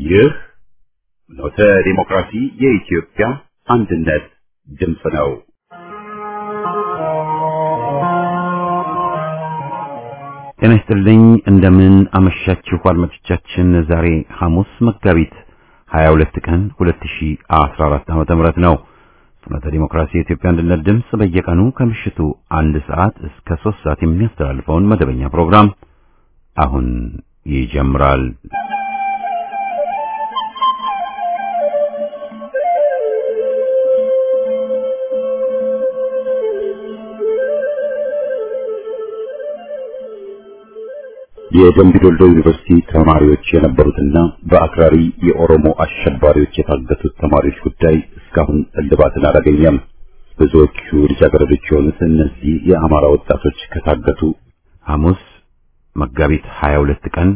ይህ ኖተ ዲሞክራሲ የኢትዮጵያ አንድነት ድምፅ ነው። ጤና ይስጥልኝ። እንደምን አመሻችሁ አድማጮቻችን። ዛሬ ሐሙስ መጋቢት 22 ቀን 2014 ዓመተ ምህረት ነው። ፍኖተ ዲሞክራሲ የኢትዮጵያ አንድነት ድምፅ በየቀኑ ከምሽቱ አንድ ሰዓት እስከ ሶስት ሰዓት የሚያስተላልፈውን መደበኛ ፕሮግራም አሁን ይጀምራል። የደምቢ ዶልዶ ዩኒቨርሲቲ ተማሪዎች የነበሩትና በአክራሪ የኦሮሞ አሸባሪዎች የታገቱት ተማሪዎች ጉዳይ እስካሁን እልባትን አላገኘም። ብዙዎቹ ልጃገረዶች የሆኑት እነዚህ የአማራ ወጣቶች ከታገቱ ሐሙስ መጋቢት 22 ቀን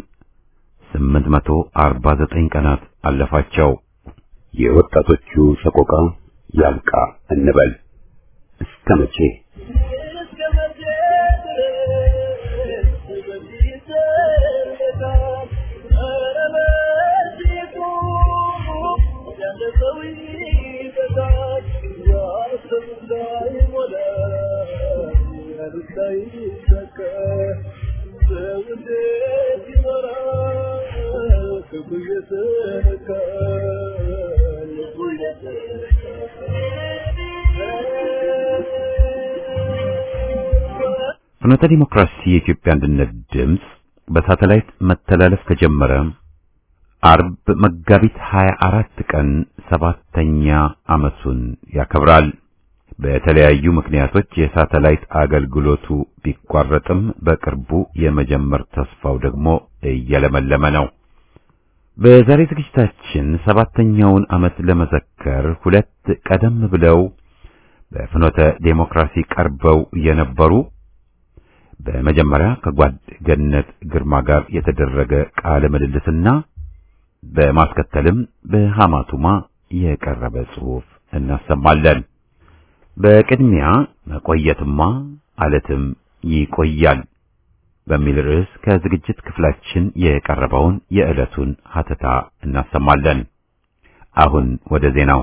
849 ቀናት አለፋቸው። የወጣቶቹ ሰቆቃ ያብቃ እንበል እስከ መቼ? ፍኖተ ዲሞክራሲ የኢትዮጵያ አንድነት ድምፅ በሳተላይት መተላለፍ ከጀመረ አርብ መጋቢት 24 ቀን ሰባተኛ ዓመቱን ያከብራል። በተለያዩ ምክንያቶች የሳተላይት አገልግሎቱ ቢቋረጥም በቅርቡ የመጀመር ተስፋው ደግሞ እየለመለመ ነው። በዛሬ ዝግጅታችን ሰባተኛውን ዓመት ለመዘከር ሁለት ቀደም ብለው በፍኖተ ዴሞክራሲ ቀርበው የነበሩ በመጀመሪያ ከጓድ ገነት ግርማ ጋር የተደረገ ቃለ ምልልስና በማስከተልም በሐማቱማ የቀረበ ጽሑፍ እናሰማለን። በቅድሚያ መቆየትማ አለትም ይቆያል በሚል ርዕስ ከዝግጅት ክፍላችን የቀረበውን የዕለቱን ሀተታ እናሰማለን። አሁን ወደ ዜናው።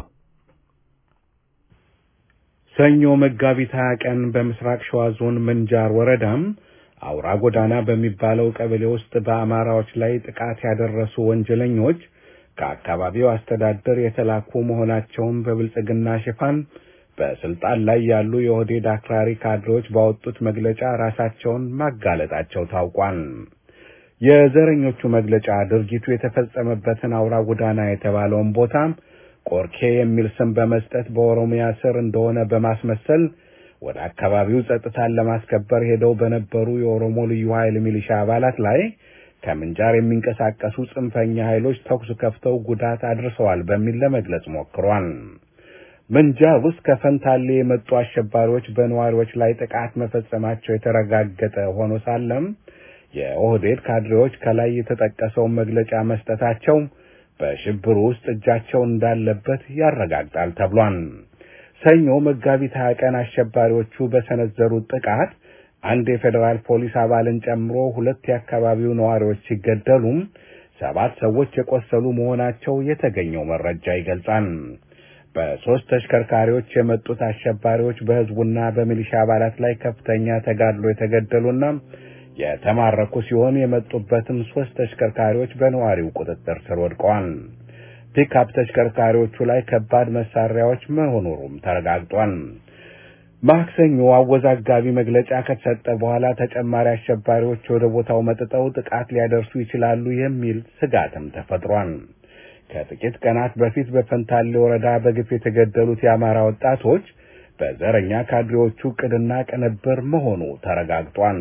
ሰኞ መጋቢት ሀያ ቀን በምስራቅ ሸዋ ዞን ምንጃር ወረዳም አውራ ጎዳና በሚባለው ቀበሌ ውስጥ በአማራዎች ላይ ጥቃት ያደረሱ ወንጀለኞች ከአካባቢው አስተዳደር የተላኩ መሆናቸውን በብልጽግና ሽፋን በስልጣን ላይ ያሉ የኦህዴድ አክራሪ ካድሬዎች ባወጡት መግለጫ ራሳቸውን ማጋለጣቸው ታውቋል። የዘረኞቹ መግለጫ ድርጊቱ የተፈጸመበትን አውራ ጎዳና የተባለውን ቦታ ቆርኬ የሚል ስም በመስጠት በኦሮሚያ ስር እንደሆነ በማስመሰል ወደ አካባቢው ጸጥታን ለማስከበር ሄደው በነበሩ የኦሮሞ ልዩ ኃይል ሚሊሻ አባላት ላይ ከምንጃር የሚንቀሳቀሱ ጽንፈኛ ኃይሎች ተኩስ ከፍተው ጉዳት አድርሰዋል በሚል ለመግለጽ ሞክሯል። ምንጃር ውስጥ ከፈንታሌ የመጡ አሸባሪዎች በነዋሪዎች ላይ ጥቃት መፈጸማቸው የተረጋገጠ ሆኖ ሳለም የኦህዴድ ካድሬዎች ከላይ የተጠቀሰውን መግለጫ መስጠታቸው በሽብሩ ውስጥ እጃቸው እንዳለበት ያረጋግጣል ተብሏል። ሰኞ መጋቢት ሀያ ቀን አሸባሪዎቹ በሰነዘሩት ጥቃት አንድ የፌዴራል ፖሊስ አባልን ጨምሮ ሁለት የአካባቢው ነዋሪዎች ሲገደሉም ሰባት ሰዎች የቆሰሉ መሆናቸው የተገኘው መረጃ ይገልጻል። በሦስት ተሽከርካሪዎች የመጡት አሸባሪዎች በሕዝቡና በሚሊሻ አባላት ላይ ከፍተኛ ተጋድሎ የተገደሉና የተማረኩ ሲሆን የመጡበትም ሦስት ተሽከርካሪዎች በነዋሪው ቁጥጥር ስር ወድቀዋል። ፒክአፕ ተሽከርካሪዎቹ ላይ ከባድ መሳሪያዎች መኖሩም ተረጋግጧል። ማክሰኞ አወዛጋቢ መግለጫ ከተሰጠ በኋላ ተጨማሪ አሸባሪዎች ወደ ቦታው መጥተው ጥቃት ሊያደርሱ ይችላሉ የሚል ስጋትም ተፈጥሯል። ከጥቂት ቀናት በፊት በፈንታሌ ወረዳ በግፍ የተገደሉት የአማራ ወጣቶች በዘረኛ ካድሬዎቹ ዕቅድና ቅንብር መሆኑ ተረጋግጧል።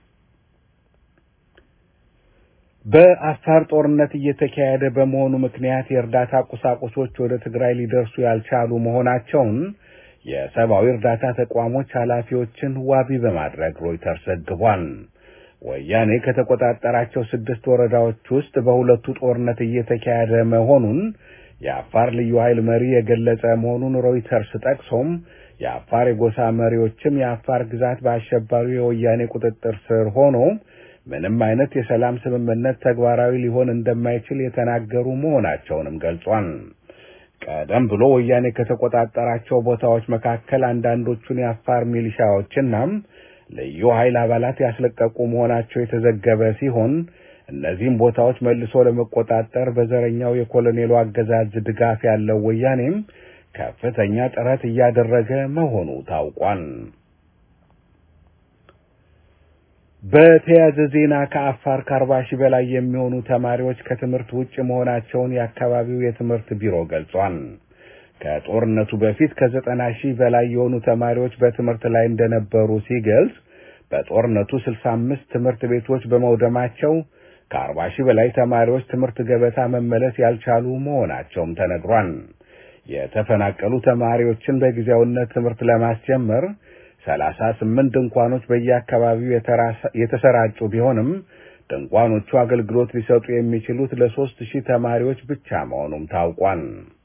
በአፋር ጦርነት እየተካሄደ በመሆኑ ምክንያት የእርዳታ ቁሳቁሶች ወደ ትግራይ ሊደርሱ ያልቻሉ መሆናቸውን የሰብአዊ እርዳታ ተቋሞች ኃላፊዎችን ዋቢ በማድረግ ሮይተርስ ዘግቧል። ወያኔ ከተቆጣጠራቸው ስድስት ወረዳዎች ውስጥ በሁለቱ ጦርነት እየተካሄደ መሆኑን የአፋር ልዩ ኃይል መሪ የገለጸ መሆኑን ሮይተርስ ጠቅሶም የአፋር የጎሳ መሪዎችም የአፋር ግዛት በአሸባሪው የወያኔ ቁጥጥር ስር ሆኖ ምንም አይነት የሰላም ስምምነት ተግባራዊ ሊሆን እንደማይችል የተናገሩ መሆናቸውንም ገልጿል። ቀደም ብሎ ወያኔ ከተቆጣጠራቸው ቦታዎች መካከል አንዳንዶቹን የአፋር ሚሊሻዎችና ልዩ ኃይል አባላት ያስለቀቁ መሆናቸው የተዘገበ ሲሆን እነዚህም ቦታዎች መልሶ ለመቆጣጠር በዘረኛው የኮሎኔሉ አገዛዝ ድጋፍ ያለው ወያኔም ከፍተኛ ጥረት እያደረገ መሆኑ ታውቋል። በተያያዘ ዜና ከአፋር ከአርባ ሺህ በላይ የሚሆኑ ተማሪዎች ከትምህርት ውጭ መሆናቸውን የአካባቢው የትምህርት ቢሮ ገልጿል። ከጦርነቱ በፊት ከዘጠና ሺህ በላይ የሆኑ ተማሪዎች በትምህርት ላይ እንደነበሩ ሲገልጽ በጦርነቱ ስልሳ አምስት ትምህርት ቤቶች በመውደማቸው ከአርባ ሺህ በላይ ተማሪዎች ትምህርት ገበታ መመለስ ያልቻሉ መሆናቸውም ተነግሯል። የተፈናቀሉ ተማሪዎችን በጊዜያዊነት ትምህርት ለማስጀመር ሰላሳ ስምንት ድንኳኖች በየአካባቢው የተሰራጩ ቢሆንም ድንኳኖቹ አገልግሎት ሊሰጡ የሚችሉት ለሶስት ሺህ ተማሪዎች ብቻ መሆኑም ታውቋል።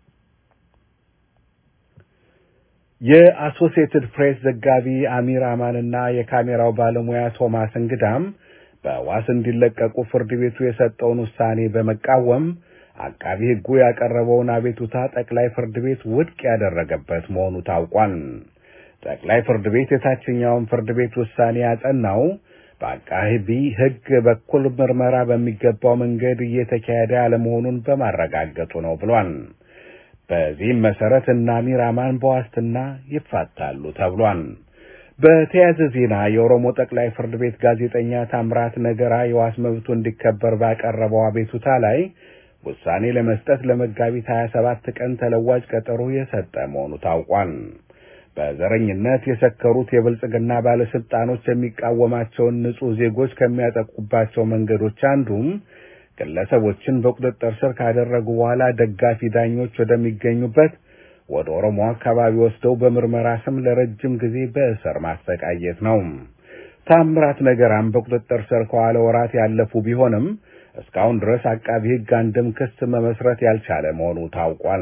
የአሶሲየትድ ፕሬስ ዘጋቢ አሚር አማንና የካሜራው ባለሙያ ቶማስ እንግዳም በዋስ እንዲለቀቁ ፍርድ ቤቱ የሰጠውን ውሳኔ በመቃወም አቃቢ ሕጉ ያቀረበውን አቤቱታ ጠቅላይ ፍርድ ቤት ውድቅ ያደረገበት መሆኑ ታውቋል። ጠቅላይ ፍርድ ቤት የታችኛውን ፍርድ ቤት ውሳኔ ያጸናው በአቃቢ ሕግ በኩል ምርመራ በሚገባው መንገድ እየተካሄደ ያለመሆኑን በማረጋገጡ ነው ብሏል። በዚህም መሰረት እነ አሚር አማን በዋስትና ይፋታሉ ተብሏል። በተያያዘ ዜና የኦሮሞ ጠቅላይ ፍርድ ቤት ጋዜጠኛ ታምራት ነገራ የዋስ መብቱ እንዲከበር ባቀረበው አቤቱታ ላይ ውሳኔ ለመስጠት ለመጋቢት 27 ቀን ተለዋጭ ቀጠሮ የሰጠ መሆኑ ታውቋል። በዘረኝነት የሰከሩት የብልጽግና ባለስልጣኖች የሚቃወማቸውን ንጹህ ዜጎች ከሚያጠቁባቸው መንገዶች አንዱም ግለሰቦችን በቁጥጥር ስር ካደረጉ በኋላ ደጋፊ ዳኞች ወደሚገኙበት ወደ ኦሮሞ አካባቢ ወስደው በምርመራ ስም ለረጅም ጊዜ በእስር ማሰቃየት ነው። ታምራት ነገራም በቁጥጥር ስር ከዋለ ወራት ያለፉ ቢሆንም እስካሁን ድረስ አቃቢ ሕግ አንድም ክስ መመስረት ያልቻለ መሆኑ ታውቋል።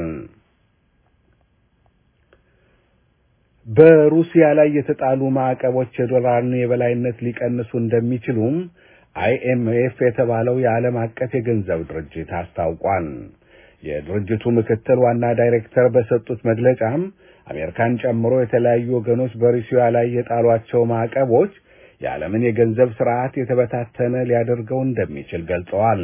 በሩሲያ ላይ የተጣሉ ማዕቀቦች የዶላርን የበላይነት ሊቀንሱ እንደሚችሉም አይኤምኤፍ የተባለው የዓለም አቀፍ የገንዘብ ድርጅት አስታውቋል። የድርጅቱ ምክትል ዋና ዳይሬክተር በሰጡት መግለጫም አሜሪካን ጨምሮ የተለያዩ ወገኖች በሩሲያ ላይ የጣሏቸው ማዕቀቦች የዓለምን የገንዘብ ስርዓት የተበታተነ ሊያደርገው እንደሚችል ገልጸዋል።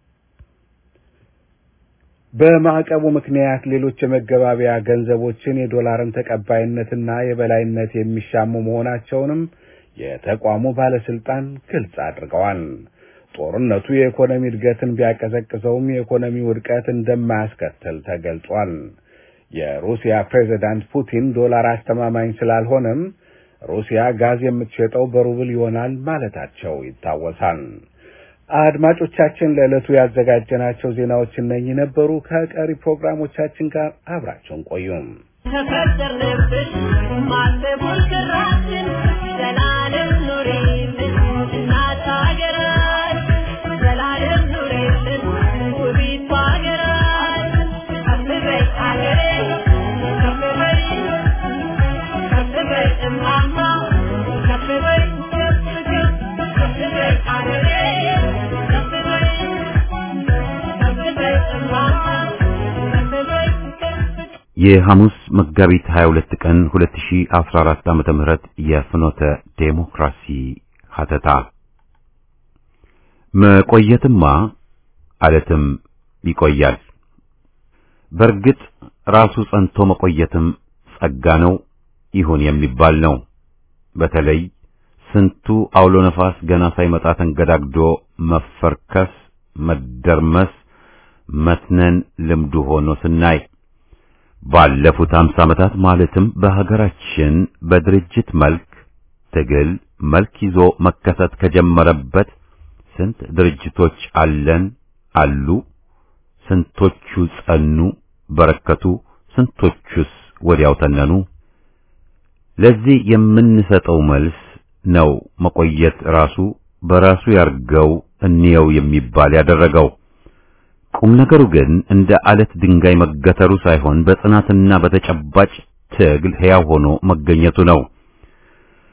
በማዕቀቡ ምክንያት ሌሎች የመገባቢያ ገንዘቦችን የዶላርን ተቀባይነትና የበላይነት የሚሻሙ መሆናቸውንም የተቋሙ ባለስልጣን ግልጽ አድርገዋል። ጦርነቱ የኢኮኖሚ እድገትን ቢያቀዘቅዘውም የኢኮኖሚ ውድቀት እንደማያስከትል ተገልጿል። የሩሲያ ፕሬዚዳንት ፑቲን ዶላር አስተማማኝ ስላልሆነም ሩሲያ ጋዝ የምትሸጠው በሩብል ይሆናል ማለታቸው ይታወሳል። አድማጮቻችን ለዕለቱ ያዘጋጀናቸው ዜናዎች እነኚህ ነበሩ። ከቀሪ ፕሮግራሞቻችን ጋር አብራቸውን ቆዩም። ተፈጠርንብሽ ማሰቡን ክራችን ዘላለም ኑሪልን እናት ሀገራችን ዘላለም ኑሪልን ውቢቷ ሀገራችን ከፍ በይ ሀገሬ ከፍ በይ ከፍ በይ እማማ ከፍ በይ ከፍ ከፍ ከፍ በይ ሀገሬ ከፍ በይ ከፍ በይ እማማ ከፍ በይ ከፍ የሐሙስ መጋቢት 22 ቀን 2014 ዓመተ ምህረት የፍኖተ ዴሞክራሲ ሀተታ መቆየትማ አለትም ይቆያል። በእርግጥ ራሱ ጸንቶ መቆየትም ጸጋ ነው ይሁን የሚባል ነው። በተለይ ስንቱ አውሎ ነፋስ ገና ሳይመጣ ተንገዳግዶ መፈርከስ፣ መደርመስ፣ መትነን ልምዱ ሆኖ ስናይ ባለፉት አምሳ ዓመታት ማለትም በሀገራችን በድርጅት መልክ ትግል መልክ ይዞ መከሰት ከጀመረበት ስንት ድርጅቶች አለን አሉ? ስንቶቹ ጸኑ፣ በረከቱ? ስንቶቹስ ወዲያው ተነኑ? ለዚህ የምንሰጠው መልስ ነው መቆየት ራሱ በራሱ ያርገው እንየው የሚባል ያደረገው። ቁም ነገሩ ግን እንደ አለት ድንጋይ መገተሩ ሳይሆን በጽናትና በተጨባጭ ትግል ሕያው ሆኖ መገኘቱ ነው።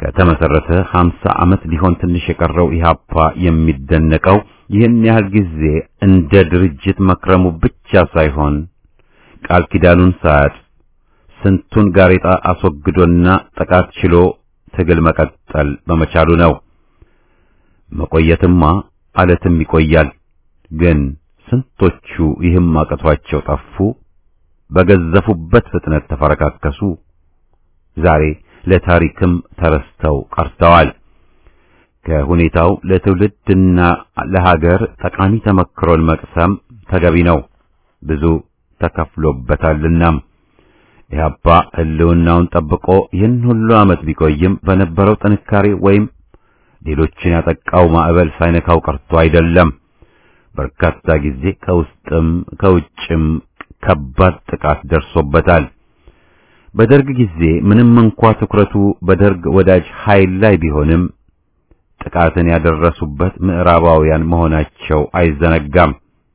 ከተመሰረተ 50 ዓመት ሊሆን ትንሽ የቀረው ኢህአፓ የሚደነቀው ይህን ያህል ጊዜ እንደ ድርጅት መክረሙ ብቻ ሳይሆን ቃል ኪዳኑን ሳያጥ ስንቱን ጋሬጣ አስወግዶና ጥቃት ችሎ ትግል መቀጠል በመቻሉ ነው። መቆየትማ አለትም ይቆያል። ግን ስንቶቹ ይህም አቅቷቸው ጠፉ፣ በገዘፉበት ፍጥነት ተፈረካከሱ። ዛሬ ለታሪክም ተረስተው ቀርተዋል። ከሁኔታው ለትውልድና ለሀገር ጠቃሚ ተመክሮን መቅሰም ተገቢ ነው። ብዙ ተከፍሎበታልናም ኢህአፓ ህልውናውን ጠብቆ ይህን ሁሉ ዓመት ቢቆይም በነበረው ጥንካሬ ወይም ሌሎችን ያጠቃው ማዕበል ሳይነካው ቀርቶ አይደለም። በርካታ ጊዜ ከውስጥም ከውጭም ከባድ ጥቃት ደርሶበታል። በደርግ ጊዜ ምንም እንኳ ትኩረቱ በደርግ ወዳጅ ኃይል ላይ ቢሆንም ጥቃትን ያደረሱበት ምዕራባውያን መሆናቸው አይዘነጋም።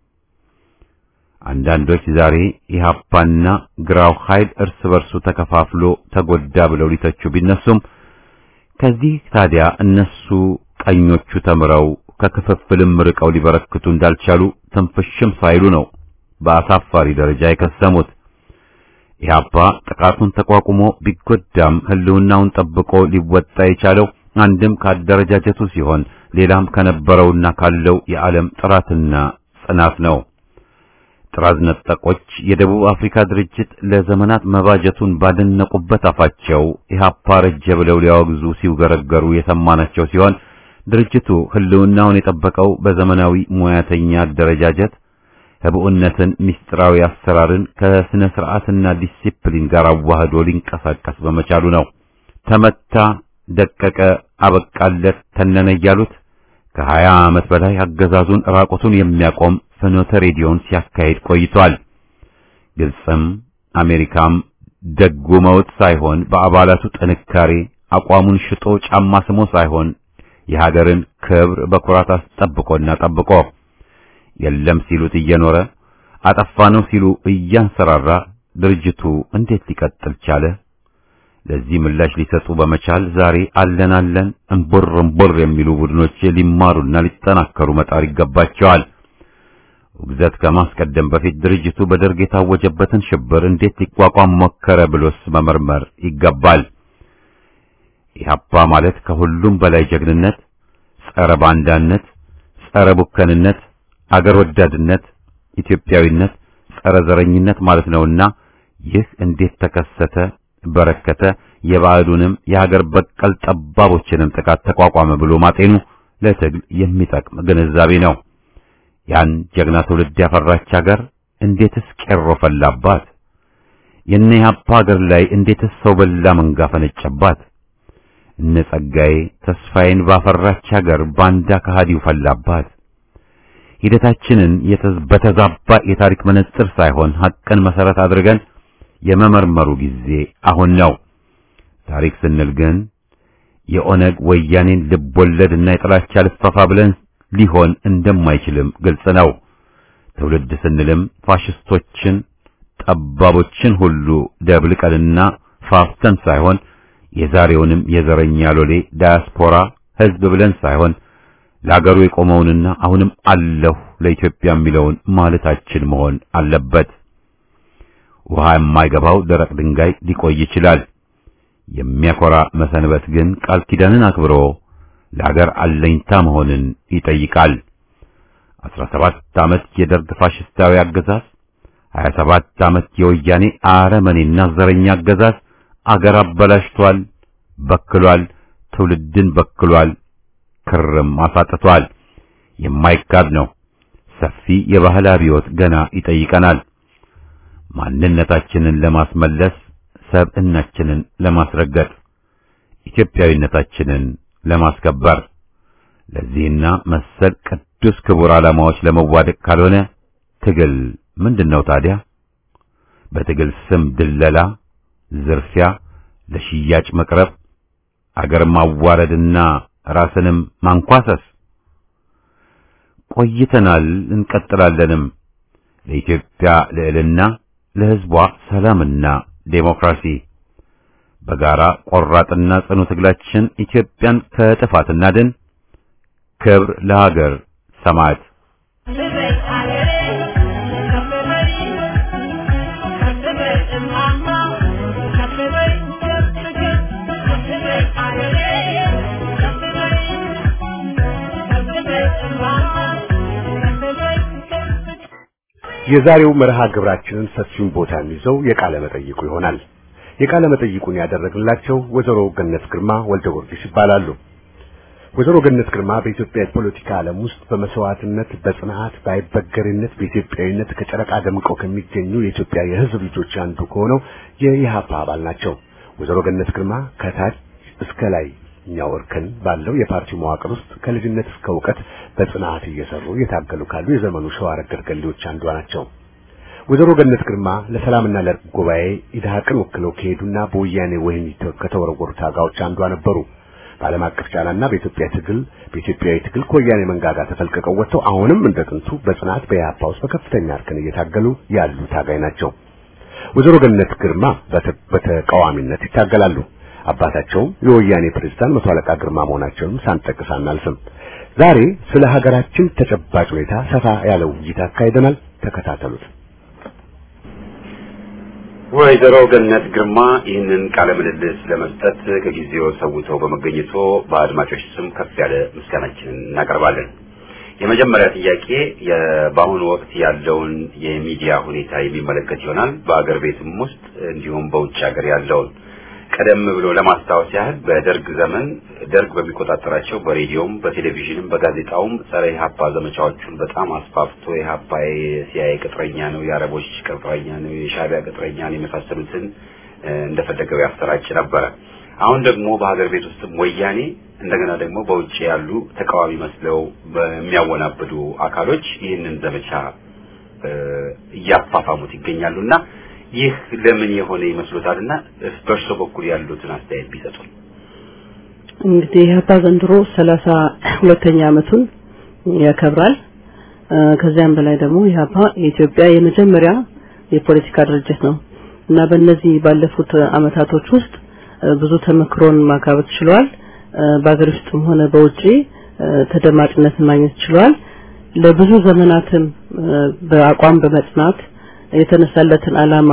አንዳንዶች ዛሬ ኢህአፓና ግራው ኃይል እርስ በርሱ ተከፋፍሎ ተጎዳ ብለው ሊተቹ ቢነሱም ከዚህ ታዲያ እነሱ ቀኞቹ ተምረው ከክፍፍልም ርቀው ሊበረክቱ እንዳልቻሉ ትንፍሽም ሳይሉ ነው በአሳፋሪ ደረጃ የከሰሙት። ኢህአፓ ጥቃቱን ተቋቁሞ ቢጎዳም ህልውናውን ጠብቆ ሊወጣ የቻለው አንድም ካደረጃጀቱ ሲሆን ሌላም ከነበረውና ካለው የዓለም ጥራትና ጽናት ነው። ጥራዝ ነጠቆች የደቡብ አፍሪካ ድርጅት ለዘመናት መባጀቱን ባደነቁበት አፋቸው ኢህአፓ ረጀ ብለው ሊያወግዙ ሲውገረገሩ የሰማናቸው ሲሆን ድርጅቱ ህልውናውን የጠበቀው በዘመናዊ ሙያተኛ አደረጃጀት ህብኡነትን፣ ምስጢራዊ አሰራርን ከስነ ስርዓትና ዲሲፕሊን ጋር አዋህዶ ሊንቀሳቀስ በመቻሉ ነው። ተመታ፣ ደቀቀ፣ አበቃለት፣ ተነነ እያሉት ከሀያ ዓመት በላይ አገዛዙን ራቁቱን የሚያቆም ፍኖተ ሬዲዮን ሲያካሂድ ቆይቷል። ግብፅም አሜሪካም ደጉመውት ሳይሆን በአባላቱ ጥንካሬ አቋሙን ሽጦ ጫማ ስሞ ሳይሆን የሀገርን ክብር በኩራት አስጠብቆና ጠብቆ የለም ሲሉት እየኖረ አጠፋ ነው ሲሉ እያንሰራራ ድርጅቱ እንዴት ሊቀጥል ቻለ? ለዚህ ምላሽ ሊሰጡ በመቻል ዛሬ አለን አለን እምቦር እምቦር የሚሉ ቡድኖች ሊማሩና ሊጠናከሩ መጣር ይገባቸዋል። ውግዘት ከማስቀደም በፊት ድርጅቱ በደርግ የታወጀበትን ሽብር እንዴት ሊቋቋም ሞከረ ብሎስ መመርመር ይገባል። ኢህአፓ ማለት ከሁሉም በላይ ጀግንነት፣ ጸረ ባንዳነት፣ ጸረ ቡከንነት፣ አገር ወዳድነት፣ ኢትዮጵያዊነት፣ ጸረ ዘረኝነት ማለት ነውና ይህ እንዴት ተከሰተ በረከተ የባዕዱንም የሀገር በቀል ጠባቦችንም ጥቃት ተቋቋመ ብሎ ማጤኑ ለትግል የሚጠቅም ግንዛቤ ነው። ያን ጀግና ትውልድ ያፈራች ሀገር እንዴትስ ቄሮ ፈላባት? የነ ኢህአፓ ሀገር ላይ እንዴትስ ሰው በላ መንጋ ፈነጨባት? እነ ጸጋዬ ተስፋዬን ባፈራች ሀገር ባንዳ ከሃዲው ፈላባት። ሂደታችንን በተዛባ የታሪክ መነጽር ሳይሆን ሐቅን መሰረት አድርገን የመመርመሩ ጊዜ አሁን ነው። ታሪክ ስንል ግን የኦነግ ወያኔን ልቦለድና የጥላቻ ልፈፋ ብለን ሊሆን እንደማይችልም ግልጽ ነው። ትውልድ ስንልም ፋሽስቶችን፣ ጠባቦችን ሁሉ ደብልቀንና ፋፍተን ሳይሆን የዛሬውንም የዘረኛ ሎሌ ዳያስፖራ ሕዝብ ብለን ሳይሆን ለአገሩ የቆመውንና አሁንም አለሁ ለኢትዮጵያ የሚለውን ማለታችን መሆን አለበት። ውሃ የማይገባው ደረቅ ድንጋይ ሊቆይ ይችላል። የሚያኮራ መሰንበት ግን ቃል ኪዳንን አክብሮ ለአገር አለኝታ መሆንን ይጠይቃል። 17 ዓመት የደርግ ፋሽስታዊ አገዛዝ፣ 27 ዓመት የወያኔ አረመኔና ዘረኛ አገዛዝ አገር አበላሽቷል፣ በክሏል፣ ትውልድን በክሏል፣ ክርም አሳጥቷል። የማይካድ ነው። ሰፊ የባህል አብዮት ገና ይጠይቀናል። ማንነታችንን ለማስመለስ፣ ሰብዕናችንን ለማስረገጥ፣ ኢትዮጵያዊነታችንን ለማስከበር ለዚህና መሰል ቅዱስ ክቡር ዓላማዎች ለመዋደቅ ካልሆነ ትግል ምንድነው ታዲያ? በትግል ስም ድለላ፣ ዝርፊያ፣ ለሽያጭ መቅረብ፣ አገር ማዋረድና ራስንም ማንኳሰስ ቆይተናል፣ እንቀጥላለንም። ለኢትዮጵያ ልዕልና፣ ለሕዝቧ ሰላምና ዴሞክራሲ በጋራ ቆራጥና ጽኑ ትግላችን ኢትዮጵያን ከጥፋት እናድን። ክብር ለሀገር ሰማዕት። የዛሬው መርሃ ግብራችንን ሰፊውን ቦታ የሚይዘው የቃለ መጠይቁ ይሆናል። የቃለ መጠይቁን ያደረግላቸው ወይዘሮ ገነት ግርማ ወልደ ጊዮርጊስ ይባላሉ። ወይዘሮ ገነት ግርማ በኢትዮጵያ የፖለቲካ ዓለም ውስጥ በመስዋዕትነት፣ በጽናት፣ በአይበገሬነት፣ በኢትዮጵያዊነት ከጨረቃ ደምቀው ከሚገኙ የኢትዮጵያ የሕዝብ ልጆች አንዱ ከሆነው የኢህአፓ አባል ናቸው። ወይዘሮ ገነት ግርማ ከታች እስከ ላይ እኛው እርከን ባለው የፓርቲው መዋቅር ውስጥ ከልጅነት እስከ እውቀት በጽናት እየሰሩ እየታገሉ ካሉ የዘመኑ ሸዋ ረገድ ገሌዎች አንዷ ናቸው። ወይዘሮ ገነት ግርማ ለሰላምና ለእርቅ ጉባኤ ኢድሃቅን ወክለው ከሄዱና በወያኔ ወህኒ ከተወረወሩ ታጋዮች አንዷ ነበሩ። በዓለም አቀፍ ጫናና በኢትዮጵያ ትግል በኢትዮጵያዊ ትግል ከወያኔ መንጋጋ ተፈልቅቀው ወጥተው አሁንም እንደ ጥንቱ በጽናት በኢህአፓ ውስጥ በከፍተኛ እርከን እየታገሉ ያሉ ታጋይ ናቸው። ወይዘሮ ገነት ግርማ በተቃዋሚነት ይታገላሉ። አባታቸውም የወያኔ ፕሬዝዳንት መቶ አለቃ ግርማ መሆናቸውንም ሳንጠቅስ አናልፍም። ዛሬ ስለ ሀገራችን ተጨባጭ ሁኔታ ሰፋ ያለ ውይይት አካሂደናል። ተከታተሉት። ወይዘሮ ገነት ግርማ ይህንን ቃለ ምልልስ ለመስጠት ከጊዜው ሰውተው በመገኘቶ በአድማጮች ስም ከፍ ያለ ምስጋናችንን እናቀርባለን። የመጀመሪያ ጥያቄ በአሁኑ ወቅት ያለውን የሚዲያ ሁኔታ የሚመለከት ይሆናል። በአገር ቤትም ውስጥ እንዲሁም በውጭ ሀገር ያለውን ቀደም ብሎ ለማስታወስ ያህል በደርግ ዘመን ደርግ በሚቆጣጠራቸው በሬዲዮም በቴሌቪዥንም በጋዜጣውም ጸረ ኢህአፓ ዘመቻዎቹን በጣም አስፋፍቶ ኢህአፓ የሲአይኤ ቅጥረኛ ነው፣ የአረቦች ቅጥረኛ ነው፣ የሻዕቢያ ቅጥረኛ ነው የመሳሰሉትን እንደፈለገው ያሰራጭ ነበረ። አሁን ደግሞ በሀገር ቤት ውስጥም ወያኔ እንደገና ደግሞ በውጭ ያሉ ተቃዋሚ መስለው በሚያወናብዱ አካሎች ይህንን ዘመቻ እያፋፋሙት ይገኛሉና ይህ ለምን የሆነ ይመስሎታልና በእርሶ በኩል ያሉትን አስተያየት ቢሰጡን። እንግዲህ ኢህአፓ ዘንድሮ ሰላሳ ሁለተኛ ዓመቱን ያከብራል። ከዚያም በላይ ደግሞ ኢህአፓ የኢትዮጵያ የመጀመሪያ የፖለቲካ ድርጅት ነው እና በእነዚህ ባለፉት አመታቶች ውስጥ ብዙ ተመክሮን ማካበት ችሏል። በአገር ውስጥም ሆነ በውጪ ተደማጭነትን ማግኘት ችሏል። ለብዙ ዘመናትም በአቋም በመጽናት የተነሳለትን አላማ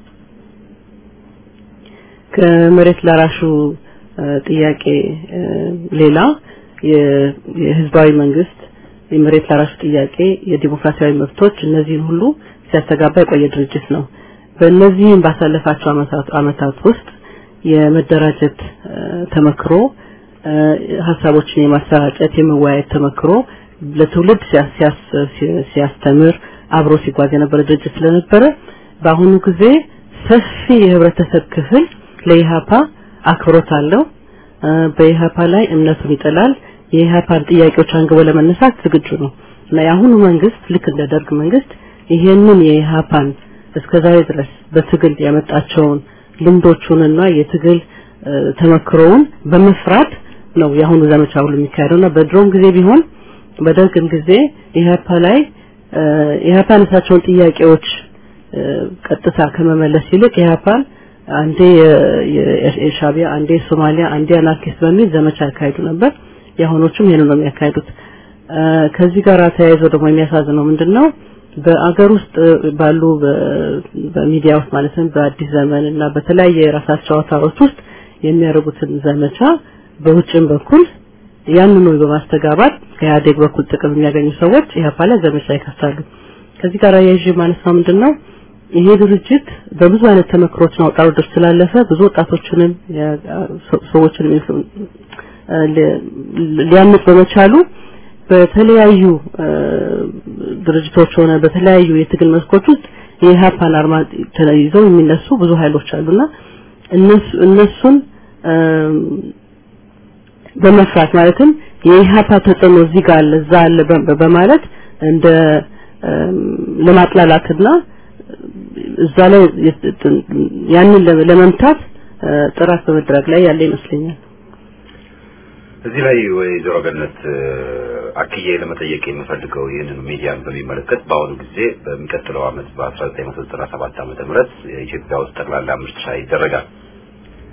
ከመሬት ላራሹ ጥያቄ ሌላ የህዝባዊ መንግስት የመሬት ላራሹ ጥያቄ የዲሞክራሲያዊ መብቶች እነዚህን ሁሉ ሲያስተጋባ የቆየ ድርጅት ነው። በእነዚህም ባሳለፋቸው አመታት ውስጥ የመደራጀት ተመክሮ ሀሳቦችን የማሰራጨት የመወያየት ተመክሮ ለትውልድ ሲያስተምር አብሮ ሲጓዝ የነበረ ድርጅት ስለነበረ በአሁኑ ጊዜ ሰፊ የህብረተሰብ ክፍል ለኢሃፓ አክብሮት አለው። በኢሃፓ ላይ እምነቱን ይጥላል። የኢሃፓን ጥያቄዎች አንግቦ ለመነሳት ዝግጁ ነው እና የአሁኑ መንግስት ልክ እንደ ደርግ መንግስት ይሄንን የኢሃፓን እስከዛሬ ድረስ በትግል ያመጣቸውን ልምዶቹንና የትግል ተመክሮውን በመፍራት ነው የአሁኑ ዘመቻ ሁሉ የሚካሄደውና በድሮም ጊዜ ቢሆን በደርግም ጊዜ ኢሃፓ ላይ ኢህአፓ ያነሳቸውን ጥያቄዎች ቀጥታ ከመመለስ ይልቅ ኢህአፓን አንዴ የሻቢያ አንዴ ሶማሊያ አንዴ አናርኪስት በሚል ዘመቻ ያካሂዱ ነበር። የአሁኖቹም ይሄን ነው የሚያካሂዱት። ከዚህ ጋር ተያይዞ ደግሞ የሚያሳዝነው ምንድነው በአገር ውስጥ ባሉ በሚዲያ ውስጥ ማለትም በአዲስ ዘመን እና በተለያየ የራሳቸው አውታሮች ውስጥ የሚያደርጉትን ዘመቻ በውጭም በኩል ያንኑ በማስተጋባት ከኢህአዴግ በኩል ጥቅም የሚያገኙ ሰዎች ኢህአፓ ላይ ዘመቻ ይከፍታሉ። ከዚህ ጋር ያይዤ ማለት ነው ምንድነው ይሄ ድርጅት በብዙ አይነት ተመክሮችን አውጣ ውረዶች ስላለፈ ብዙ ወጣቶችንም ሰዎችንም ሊያምጥ በመቻሉ በተለያዩ ድርጅቶች ሆነ በተለያዩ የትግል መስኮች ውስጥ የኢህአፓን አርማ ይዘው የሚነሱ ብዙ ኃይሎች አሉና እነሱ እነሱን በመፍራት ማለትም የኢህአፓ ተጽዕኖ እዚህ ጋር አለ እዛ አለ በማለት እንደ ለማጥላላትና እዛ ላይ ያንን ለመምታት ጥራት በመድረግ ላይ ያለ ይመስለኛል። እዚህ ላይ ወይዘሮ ገነት አክዬ ለመጠየቅ የምፈልገው ይህንን ሚዲያን በሚመለከት በአሁኑ ጊዜ በሚቀጥለው ዓመት በ1997 ዓመተ ምህረት ኢትዮጵያ ውስጥ ጠቅላላ ምርጫ ይደረጋል።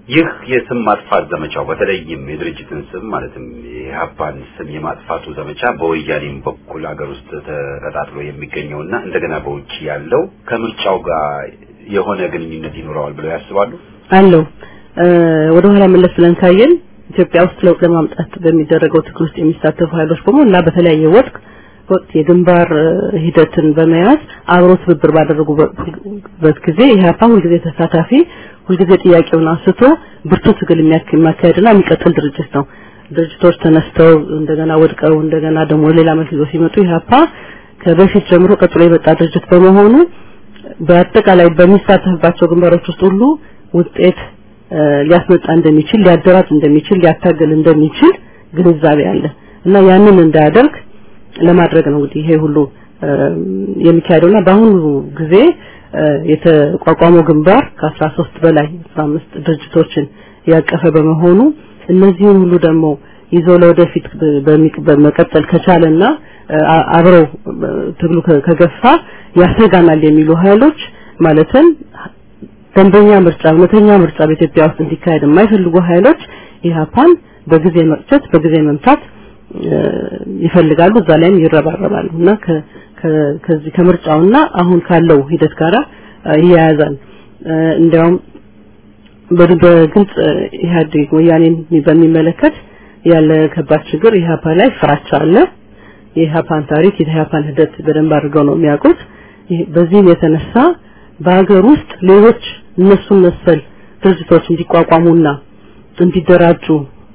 ይህ የስም ማጥፋት ዘመቻው በተለይም የድርጅትን ስም ማለትም የኢህአፓን ስም የማጥፋቱ ዘመቻ በወያኔም በኩል አገር ውስጥ ተቀጣጥሎ የሚገኘውና እንደገና በውጭ ያለው ከምርጫው ጋር የሆነ ግንኙነት ይኖረዋል ብለው ያስባሉ? አለው ወደ ኋላ መለስ ብለን ካየን ኢትዮጵያ ውስጥ ለውጥ ለማምጣት በሚደረገው ትግል ውስጥ የሚሳተፉ ኃይሎች በሙላ በተለያየ ወቅት ወቅት የግንባር ሂደትን በመያዝ አብሮ ትብብር ባደረጉበት ጊዜ ኢህአፓ ሁልጊዜ ተሳታፊ ሁልጊዜ ጥያቄውን አንስቶ ብርቱ ትግል የሚያካሄድና የሚቀጥል ድርጅት ነው። ድርጅቶች ተነስተው እንደገና ወድቀው እንደገና ደግሞ ሌላ መልክ ይዘው ሲመጡ ኢህአፓ ከበፊት ጀምሮ ቀጥሎ የመጣ ድርጅት በመሆኑ በአጠቃላይ በሚሳተፍባቸው ግንባሮች ውስጥ ሁሉ ውጤት ሊያስመጣ እንደሚችል ሊያደራጅ እንደሚችል ሊያታገል እንደሚችል ግንዛቤ አለ እና ያንን እንዳያደርግ ለማድረግ ነው እንግዲህ ይሄ ሁሉ የሚካሄደውና በአሁኑ ጊዜ የተቋቋመው ግንባር ከ13 በላይ 15 ድርጅቶችን ያቀፈ በመሆኑ እነዚህን ሁሉ ደግሞ ይዞ ለወደፊት በመቀጠል ከቻለና አብረው ትግሉ ከገፋ ያሰጋናል የሚሉ ኃይሎች ማለትም ደንበኛ ምርጫ እውነተኛ ምርጫ በኢትዮጵያ ውስጥ እንዲካሄድ የማይፈልጉ ኃይሎች ኢህአፓን በጊዜ መቅጨት በጊዜ መምታት ይፈልጋሉ እዛ ላይም ይረባረባሉ እና ከዚህ ከምርጫውና አሁን ካለው ሂደት ጋር ይያያዛል እንዲያውም በግልጽ ኢህአዴግ ወያኔን በሚመለከት ያለ ከባድ ችግር ኢህአፓ ላይ ፍራቻ አለ የኢህአፓን ታሪክ የኢህአፓን ሂደት በደንብ አድርገው ነው የሚያውቁት በዚህም የተነሳ በሀገር ውስጥ ሌሎች እነሱን መሰል ድርጅቶች እንዲቋቋሙና እንዲደራጁ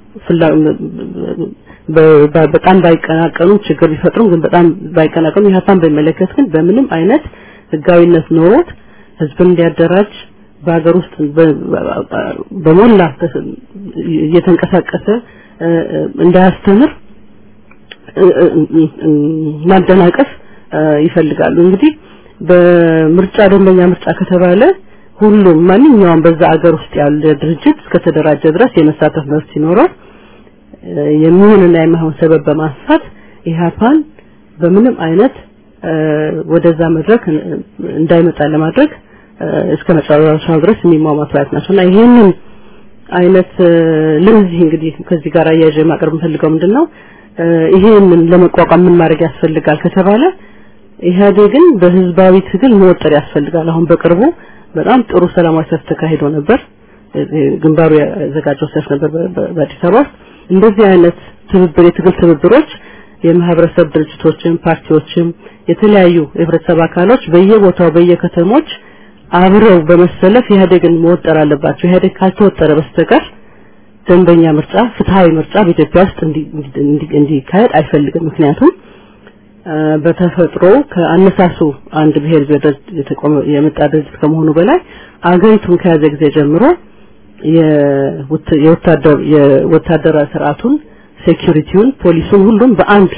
በጣም ባይቀናቀኑ ችግር ቢፈጥሩም ግን በጣም ባይቀናቀኑ ኢህአፓን በሚመለከት ግን በምንም አይነት ህጋዊነት ኖሮት ህዝብን እንዲያደራጅ በሀገር ውስጥ በሞላ እየተንቀሳቀሰ እንዳያስተምር ማደናቀፍ ይፈልጋሉ እንግዲህ በምርጫ ደንበኛ ምርጫ ከተባለ ሁሉም ማንኛውም በዛ አገር ውስጥ ያለ ድርጅት እስከተደራጀ ድረስ የመሳተፍ መብት ሲኖረው የሚሆንና የማይሆን ሰበብ በማንሳት ኢህአፓን በምንም አይነት ወደዛ መድረክ እንዳይመጣ ለማድረግ እስከ መጨረሻው ድረስ የሚሟሟቱ አይነት ናቸው እና ይሄንን አይነት ለዚህ እንግዲህ ከዚህ ጋር አያይዤ ማቅረብ የምፈልገው ምንድነው ይሄንን ለመቋቋም ምን ማድረግ ያስፈልጋል ከተባለ ኢህአዴግን በህዝባዊ ትግል መወጠር ያስፈልጋል አሁን በቅርቡ በጣም ጥሩ ሰላማዊ ሰልፍ ተካሂዶ ነበር ግንባሩ ያዘጋጀው ሰልፍ ነበር በአዲስ አበባ ውስጥ እንደዚህ አይነት ትብብር የትግል ትብብሮች የማህበረሰብ ድርጅቶችም ፓርቲዎችም የተለያዩ የህብረተሰብ አካሎች በየቦታው በየከተሞች አብረው በመሰለፍ ኢህአዴግን መወጠር አለባቸው ኢህአዴግ ካልተወጠረ በስተቀር ደንበኛ ምርጫ ፍትሃዊ ምርጫ በኢትዮጵያ ውስጥ እንዲካሄድ አይፈልግም ምክንያቱም በተፈጥሮ ከአነሳሱ አንድ ብሔር የመጣ ድርጅት ከመሆኑ በላይ አገሪቱን ከያዘ ጊዜ ጀምሮ የወታደር የወታደራዊ ስርዓቱን ሴኩሪቲውን ፖሊሱን ሁሉም በአንድ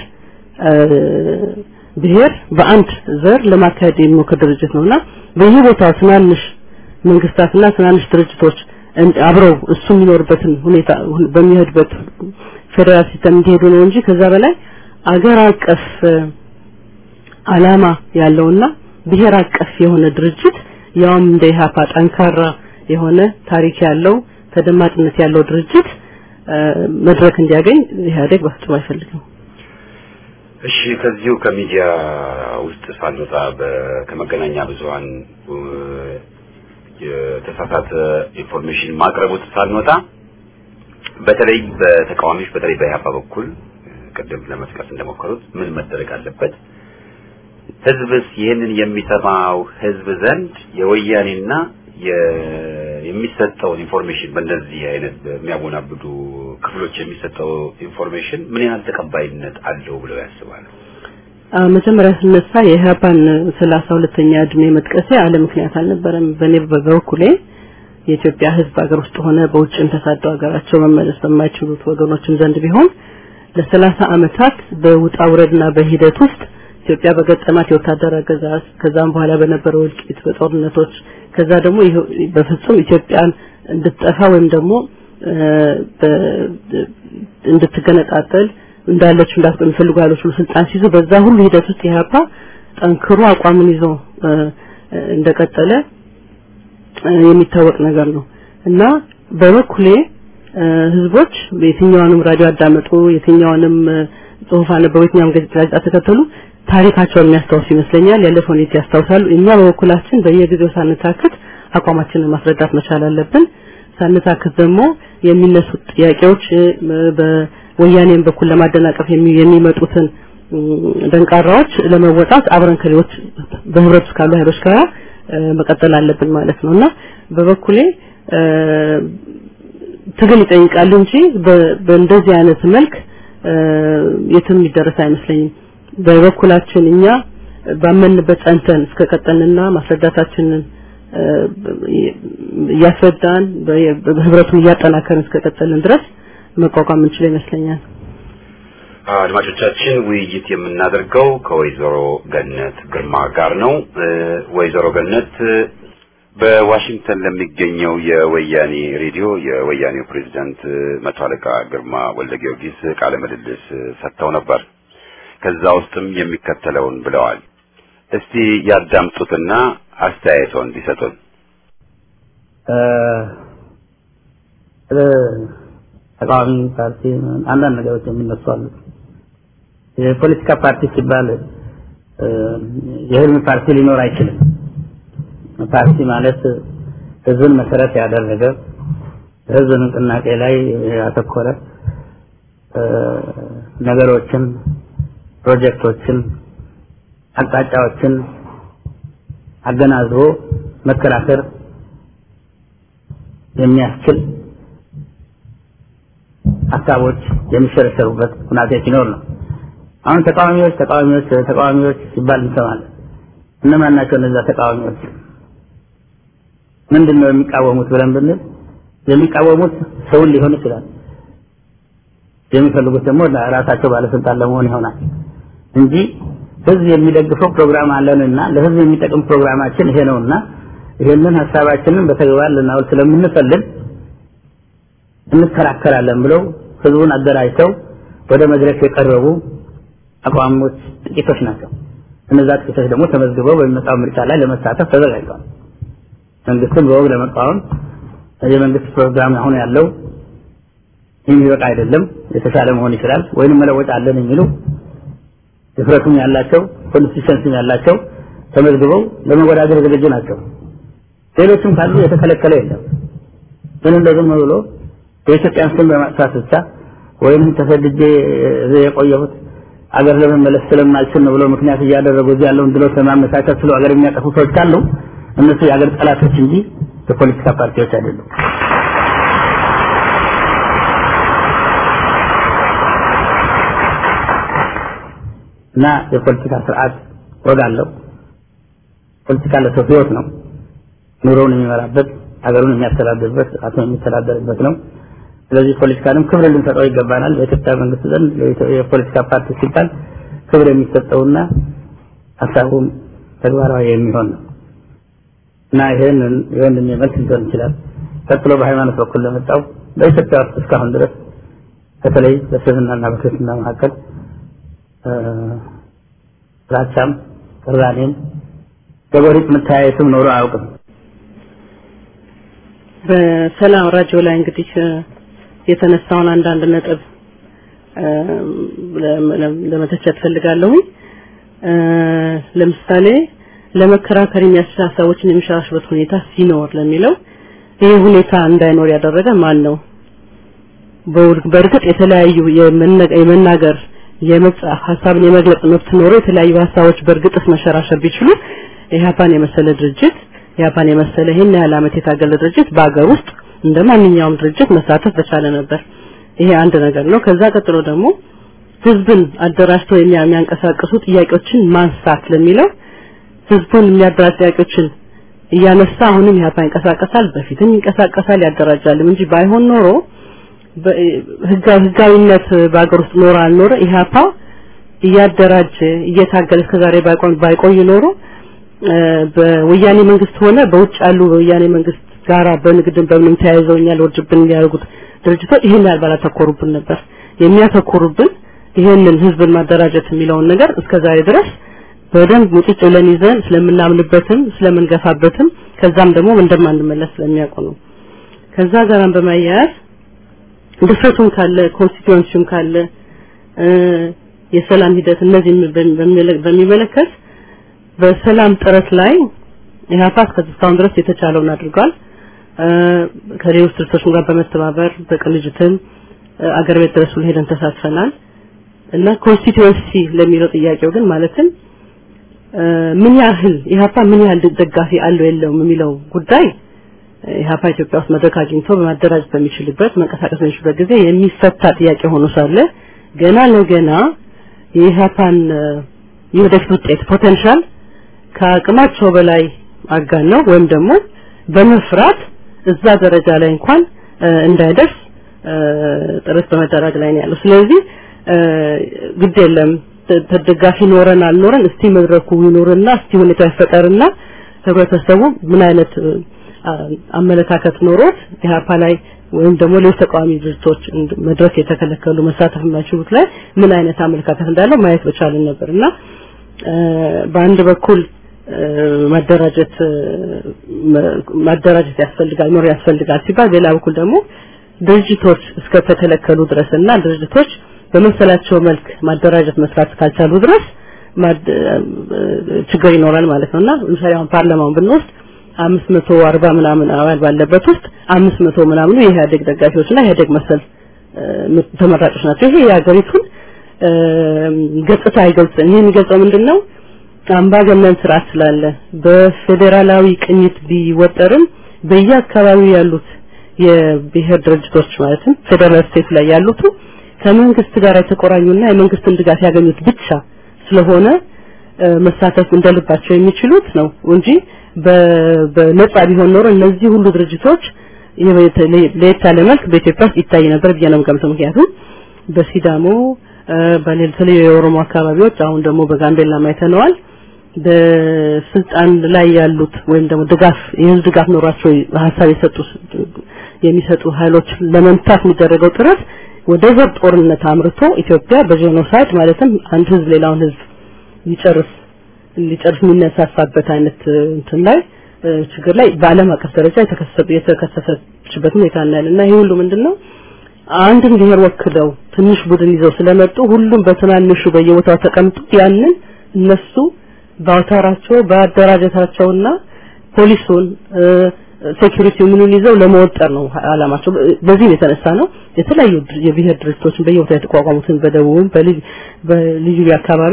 ብሔር በአንድ ዘር ለማካሄድ የሚሞክር ድርጅት ነውና በየቦታው ትናንሽ መንግስታትና ትናንሽ ድርጅቶች አብረው እሱ የሚኖርበትን ሁኔታ በሚሄድበት ፌዴራል ሲስተም እንዲሄዱ ነው እንጂ ከዛ በላይ አገር አቀፍ አላማ ያለውና ብሔር አቀፍ የሆነ ድርጅት ያውም እንደ ኢህአፓ ጠንካራ የሆነ ታሪክ ያለው ተደማጭነት ያለው ድርጅት መድረክ እንዲያገኝ ኢህአዴግ በፍጹም አይፈልግም። እሺ ከዚሁ ከሚዲያ ውስጥ ሳንወጣ ከመገናኛ ብዙሃን የተሳሳተ ኢንፎርሜሽን ማቅረቡት ሳንወጣ በተለይ በተቃዋሚዎች በተለይ በኢህአፓ በኩል ቅድም ለመጥቀስ እንደሞከሩት ምን መደረግ አለበት? ህዝብስ ይህንን የሚሰማው ህዝብ ዘንድ የወያኔና የሚሰጠውን ኢንፎርሜሽን በእንደዚህ አይነት በሚያወናብዱ ክፍሎች የሚሰጠው ኢንፎርሜሽን ምን ያህል ተቀባይነት አለው ብለው ያስባሉ? መጀመሪያ ስነሳ የኢህአፓን ሰላሳ ሁለተኛ እድሜ መጥቀሴ አለ ምክንያት አልነበረም። በእኔ በበኩሌ የኢትዮጵያ ህዝብ ሀገር ውስጥ ሆነ በውጭም ተሳደው ሀገራቸው መመለስ በማይችሉት ወገኖችም ዘንድ ቢሆን ለሰላሳ አመታት በውጣ ውረድና በሂደት ውስጥ ኢትዮጵያ በገጠማት የወታደር አገዛዝ ከዛም በኋላ በነበረው እልቂት በጦርነቶች ከዛ ደግሞ በፍጹም ኢትዮጵያን እንድትጠፋ ወይም ደግሞ እንድትገነጣጠል እንዳለች እንዳትቆይ የሚፈልጉ ኃይሎች ሁሉ ስልጣን ሲይዙ በዛ ሁሉ ሂደት ውስጥ ኢህአፓ ጠንክሮ አቋምን ይዞ እንደቀጠለ የሚታወቅ ነገር ነው እና በበኩሌ ህዝቦች የትኛውንም ራዲዮ አዳመጡ፣ የትኛውንም ጽሁፍ አነበቡ፣ የትኛውንም ጋዜጣ ተከተሉ ታሪካቸውን የሚያስታውሱ ይመስለኛል። ያለፈውን ሁኔታ ያስታውሳሉ። እኛ በበኩላችን በየጊዜው ሳንታክት አቋማችንን ማስረዳት መቻል አለብን። ሳንታክት ደግሞ የሚነሱት ጥያቄዎች በወያኔም በኩል ለማደናቀፍ የሚመጡትን ደንቃራዎች ለመወጣት አብረን ከሌሎች በህብረት ውስጥ ካሉ ኃይሎች ጋር መቀጠል አለብን ማለት ነው እና በበኩሌ ትግል ይጠይቃል እንጂ በእንደዚህ አይነት መልክ የትም የሚደረስ አይመስለኝም። በበኩላችን እኛ ባመንበት ጸንተን እስከቀጠልንና ማስረዳታችንን እያስረዳን በህብረቱን እያጠናከርን እስከቀጠልን ድረስ መቋቋም እንችል ይመስለኛል። አድማጮቻችን ውይይት የምናደርገው ከወይዘሮ ገነት ግርማ ጋር ነው። ወይዘሮ ገነት በዋሽንግተን ለሚገኘው የወያኔ ሬዲዮ የወያኔው ፕሬዝዳንት መቶ አለቃ ግርማ ወልደ ጊዮርጊስ ቃለ ምልልስ ሰጥተው ነበር። ከዛ ውስጥም የሚከተለውን ብለዋል። እስቲ ያዳምጡትና አስተያየቶን ቢሰጡን። ተቃዋሚ ፓርቲ አንዳንድ ነገሮች የሚነሱ አሉ። የፖለቲካ ፓርቲ ሲባል የህልም ፓርቲ ሊኖር አይችልም። ፓርቲ ማለት ህዝብን መሰረት ያደረገ ህዝብ ንቅናቄ ላይ ያተኮረ ነገሮችን፣ ፕሮጀክቶችን፣ አቅጣጫዎችን አገናዝቦ መከራከር የሚያስችል ሀሳቦች የሚሸረሸሩበት ሁናቴ ሲኖር ነው። አሁን ተቃዋሚዎች ተቃዋሚዎች ተቃዋሚዎች ሲባል እንሰማለን። እነማን ናቸው እነዛ ተቃዋሚዎች? ምንድን ነው የሚቃወሙት ብለን ብንል የሚቃወሙት ሰውን ሊሆን ይችላል። የሚፈልጉት ደግሞ ራሳቸው ባለስልጣን ለመሆን ይሆናል እንጂ ህዝብ የሚደግፈው ፕሮግራም አለንና ለህዝብ የሚጠቅም ፕሮግራማችን ይሄ ነውና ይሄንን ሀሳባችንን በተግባር ልናውል ስለምንፈልግ እንከራከራለን ብለው ህዝቡን አደራጅተው ወደ መድረክ የቀረቡ አቋሞች ጥቂቶች ናቸው። እነዛ ጥቂቶች ደግሞ ተመዝግበው በሚመጣው ምርጫ ላይ ለመሳተፍ ተዘጋጅተዋል። መንግስትን በወግ ለመቃወም የመንግስት ፕሮግራም አሁን ያለው የሚበቃ አይደለም፣ የተሻለ መሆን ይችላል፣ ወይንም መለወጥ አለን የሚሉ ድፍረቱም ያላቸው ኮንሲስተንሲም ያላቸው ተመዝግበው ለመወዳደር ዝግጁ ናቸው። ሌሎችም ካሉ የተከለከለ የለም። ግን እንደ ዝም ብሎ የኢትዮጵያን ስም በማጥፋት ብቻ ወይም ተሰድጄ የቆየሁት አገር ለመመለስ ስለማልችል ነው ብሎ ምክንያት እያደረጉ እዚህ ያለውን ድሎት ለማመቻቸት ስለ አገር የሚያጠፉ ሰዎች ካሉ እነሱ የአገር ጠላቶች እንጂ የፖለቲካ ፓርቲዎች አይደሉም። እና የፖለቲካ ስርዓት ወግ አለው። ፖለቲካ ለሰው ህይወት ነው። ኑሮውን የሚመራበት ሀገሩን የሚያስተዳድርበት ራሱን የሚተዳደርበት ነው። ስለዚህ ፖለቲካንም ክብር ልንሰጠው ይገባናል። በኢትዮጵያ መንግስት ዘንድ የፖለቲካ ፓርቲ ሲባል ክብር የሚሰጠውና ሀሳቡም ተግባራዊ የሚሆን ነው እና ይህንን ይህንን መልስ ሊሆን ይችላል። ቀጥሎ በሃይማኖት በኩል ለመጣው በኢትዮጵያ ውስጥ እስካሁን ድረስ በተለይ በእስልምናና በክርስትና መካከል ጥላቻም ቅራኔም በጎሪጥ መተያየትም ኖሮ አያውቅም። በሰላም ራዲዮ ላይ እንግዲህ የተነሳውን አንዳንድ ነጥብ ለመተቸት ፈልጋለሁ። ለምሳሌ ለመከራከር የሚያስችል ሀሳቦችን የሚሸራሽበት ሁኔታ ሲኖር ለሚለው ይህ ሁኔታ እንዳይኖር ያደረገ ማን ነው? በእርግጥ የተለያዩ የመናገር የመጻፍ ሀሳብን የመግለጽ መብት ኖሮ የተለያዩ ሀሳቦች በእርግጥስ መሸራሸር ቢችሉ ኢህአፓን የመሰለ ድርጅት ኢህአፓን የመሰለ ይህን ያህል ዓመት የታገለ ድርጅት በአገር ውስጥ እንደ ማንኛውም ድርጅት መሳተፍ በቻለ ነበር። ይሄ አንድ ነገር ነው። ከዛ ቀጥሎ ደግሞ ህዝብን አደራጅተው የሚያንቀሳቅሱ ጥያቄዎችን ማንሳት ለሚለው ህዝቡን የሚያደራጅ ጥያቄዎችን እያነሳ አሁንም ኢህአፓ ይንቀሳቀሳል፣ በፊትም ይንቀሳቀሳል፣ ያደራጃልም እንጂ ባይሆን ኖሮ ህጋዊነት በአገር ውስጥ ኖረ አልኖረ ኢህአፓ እያደራጀ እየታገለ እስከዛሬ ባይቆይ ኖሮ በወያኔ መንግስት ሆነ በውጭ ያሉ በወያኔ መንግስት ጋራ በንግድን በምንም ተያይዘው እኛ ለውርጅብን የሚያደርጉት ድርጅቶች ይሄን ያህል ባላተኮሩብን ነበር። የሚያተኮሩብን ይሄንን ህዝብን ማደራጀት የሚለውን ነገር እስከዛሬ ድረስ በደንብ ሙጭጭ ብለን ይዘን ስለምናምንበትም ስለምንገፋበትም ከዛም ደግሞ እንደማንመለስ ስለሚያውቁ ነው። ከዛ ጋር በማያያዝ ድፍረቱም ካለ ኮንስቲትዩንሲውም ካለ የሰላም ሂደት እነዚህ በሚመለከት በሰላም ጥረት ላይ ኢህአፓ እስካሁን ድረስ የተቻለውን አድርጓል። ከሌሎች ድርጅቶች ጋር በመተባበር በቅንጅትም አገር ቤት ድረስ ሁሉ ሄደን ተሳትፈናል እና ኮንስቲትዩንሲ ለሚለው ጥያቄው ግን ማለትም ምን ያህል ኢህአፓ ምን ያህል ደጋፊ አለው የለውም የሚለው ጉዳይ ኢህአፓ ኢትዮጵያ ውስጥ መድረክ አግኝቶ በማደራጀት በሚችልበት መንቀሳቀስ በሚችልበት ጊዜ የሚፈታ ጥያቄ ሆኖ ሳለ ገና ለገና የኢህአፓን የወደፊት ውጤት ፖቴንሻል ከአቅማቸው በላይ አጋነው ወይም ደግሞ በመፍራት እዛ ደረጃ ላይ እንኳን እንዳይደርስ ጥረት በመደረግ ላይ ነው ያለው። ስለዚህ ግድ የለም ተደጋፊ ኖረን አልኖረን እስቲ መድረኩ ይኖርና እስቲ ሁኔታ ይፈጠርና ህብረተሰቡ ምን አይነት አመለካከት ኖሮት ኢህአፓ ላይ ወይም ደግሞ ሌሎች ተቃዋሚ ድርጅቶች መድረክ የተከለከሉ መሳተፍ የማይችሉት ላይ ምን አይነት አመለካከት እንዳለው ማየት በቻልን ነበርና በአንድ በኩል ማደራጀት ማደራጀት ያስፈልጋል ኖር ያስፈልጋል ሲባል በሌላ በኩል ደግሞ ድርጅቶች እስከተከለከሉ ድረስና ድርጅቶች በመሰላቸው መልክ ማደራጀት መስራት ካልቻሉ ድረስ ችግር ይኖራል ማለት ነውና ለምሳሌ አሁን ፓርላማውን ብንወስድ አምስት መቶ አርባ ምናምን አባል ባለበት ውስጥ አምስት መቶ ምናምኑ የኢህአዴግ ደጋፊዎችና ኢህአዴግ መሰል ተመራጮች ናቸው። ይሄ የሀገሪቱን ገጽታ አይገልጽም። ይሄ የሚገልጸው ምንድን ነው? አምባገነን ስርዓት ስላለ በፌዴራላዊ ቅኝት ቢወጠርም በየአካባቢው ያሉት የብሔር ድርጅቶች ማለትም ፌዴራል ስቴት ላይ ያሉት ከመንግስት ጋር የተቆራኙና የመንግስትን ድጋፍ ያገኙት ብቻ ስለሆነ መሳተፍ እንደልባቸው የሚችሉት ነው እንጂ በነጻ ቢሆን ኖሮ እነዚህ ሁሉ ድርጅቶች ለየት ያለ መልክ በኢትዮጵያ ውስጥ ይታይ ነበር ብዬ ነው የምገምተው። ምክንያቱም በሲዳሞ በተለያዩ የኦሮሞ አካባቢዎች አሁን ደግሞ በጋምቤላ አይተነዋል። በስልጣን ላይ ያሉት ወይም ደግሞ ድጋፍ የህዝብ ድጋፍ ኖሯቸው ሀሳብ የሰጡ የሚሰጡ ኃይሎች ለመምታት የሚደረገው ጥረት ወደ ዘር ጦርነት አምርቶ ኢትዮጵያ በጄኖሳይድ ማለትም አንድ ህዝብ ሌላውን ህዝብ ሊጨርስ ሊጨርስ የሚነሳሳበት አይነት እንትን ላይ ችግር ላይ በአለም አቀፍ ደረጃ የተከሰሰችበት ሁኔታ እናያለን እና ይሄ ሁሉ ምንድነው አንድን ብሔር ወክለው ትንሽ ቡድን ይዘው ስለመጡ ሁሉም በትናንሹ በየቦታው ተቀምጡ ያንን እነሱ በአውታራቸው በአደራጀታቸውና ፖሊሱን ሴኩሪቲ ምኑን ይዘው ለመወጠር ነው አላማቸው። በዚህም የተነሳ ነው የተለያዩ የብሔር ድርጅቶችን በየቦታው የተቋቋሙትን በደቡብም በልዩ አካባቢ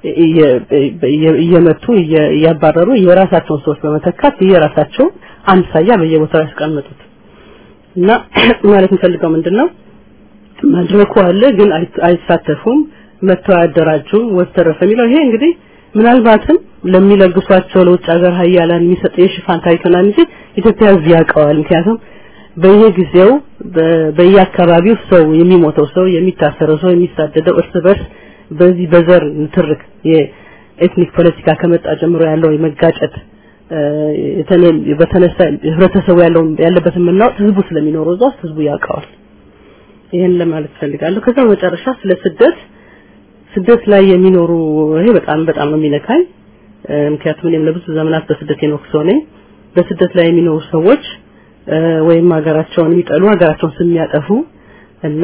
እየመቱ እያባረሩ የራሳቸውን ሰዎች በመተካት የራሳቸው አምሳያ በየቦታው ያስቀመጡት እና ማለት የምፈልገው ምንድነው መድረኩ አለ ግን አይሳተፉም መተው አያደራጁም ወተረፈ የሚለው ይሄ እንግዲህ ምናልባትም ለሚለግሷቸው ለውጭ ሀገር ሀያላን የሚሰጥ የሽፋን ታሪክ ይሆናል እንጂ ኢትዮጵያ ህዝብ ያውቀዋል ምክንያቱም በየጊዜው በየአካባቢው ሰው የሚሞተው ሰው የሚታሰረው ሰው የሚሳደደው እርስ በርስ በዚህ በዘር ንትርክ የኤትኒክ ፖለቲካ ከመጣ ጀምሮ ያለው የመጋጨት በተነሳ ህብረተሰቡ ያለው ያለበትን የምናውቅ ህዝቡ ስለሚኖረው እዛ ውስጥ ህዝቡ ያውቀዋል። ይሄን ለማለት ፈልጋለሁ። ከዛ መጨረሻ ስለ ስደት ስደት ላይ የሚኖሩ ይሄ በጣም በጣም ነው የሚነካኝ። ምክንያቱም እኔም ለብዙ ዘመናት በስደት የኖርኩ ሰው ነኝ። በስደት ላይ የሚኖሩ ሰዎች ወይም ሀገራቸውን የሚጠሉ ሀገራቸውን ስም የሚያጠፉ እና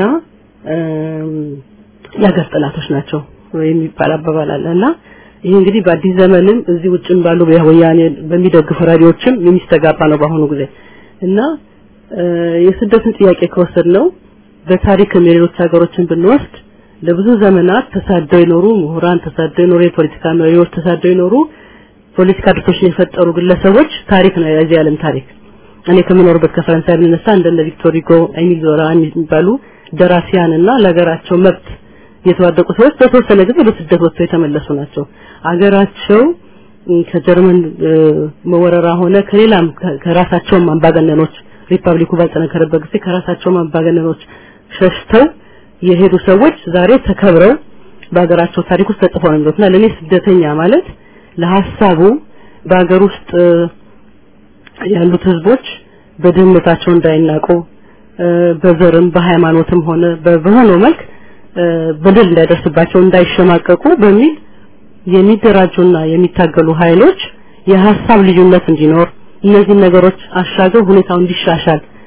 የሀገር ጠላቶች ናቸው የሚባል አባባል አለ እና ይሄ እንግዲህ በአዲስ ዘመንም እዚህ ውጭም ባሉ ወያኔ በሚደግፉ ራዲዮችም የሚስተጋባ ነው በአሁኑ ጊዜ እና የስደትን ጥያቄ ከወሰድ ነው በታሪክም የሌሎች ሀገሮችን ብንወስድ ለብዙ ዘመናት ተሳደው የኖሩ ምሁራን ተሳደው የኖሩ የፖለቲካ መሪዎች ተሳደው የኖሩ ፖለቲካ ድርጅቶችን የፈጠሩ ግለሰቦች ታሪክ ነው የዚህ ዓለም ታሪክ እኔ ከምኖርበት ከፈረንሳይ ብንነሳ እንደነ ቪክቶር ሁጎ ኤሚል ዞላ የሚባሉ ደራሲያንና ለሀገራቸው መብት የተዋደቁ ሰዎች በተወሰነ ጊዜ በስደት ወጥተው የተመለሱ ናቸው። አገራቸው ከጀርመን መወረራ ሆነ ከሌላም ከራሳቸውም አምባገነኖች ሪፐብሊኩ ባልጠነከረበት ጊዜ ከራሳቸውም አምባገነኖች ሸሽተው የሄዱ ሰዎች ዛሬ ተከብረው በሀገራቸው ታሪክ ውስጥ ተጽፈው ነው የሚሉትና ለእኔ ስደተኛ ማለት ለሀሳቡ በሀገር ውስጥ ያሉት ህዝቦች በድህነታቸው እንዳይናቁ በዘርም በሃይማኖትም ሆነ በሆነው መልክ በደል እንዳይደርስባቸው እንዳይሸማቀቁ በሚል የሚደራጁና የሚታገሉ ኃይሎች የሀሳብ ልዩነት እንዲኖር እነዚህ ነገሮች አሻገው ሁኔታው እንዲሻሻል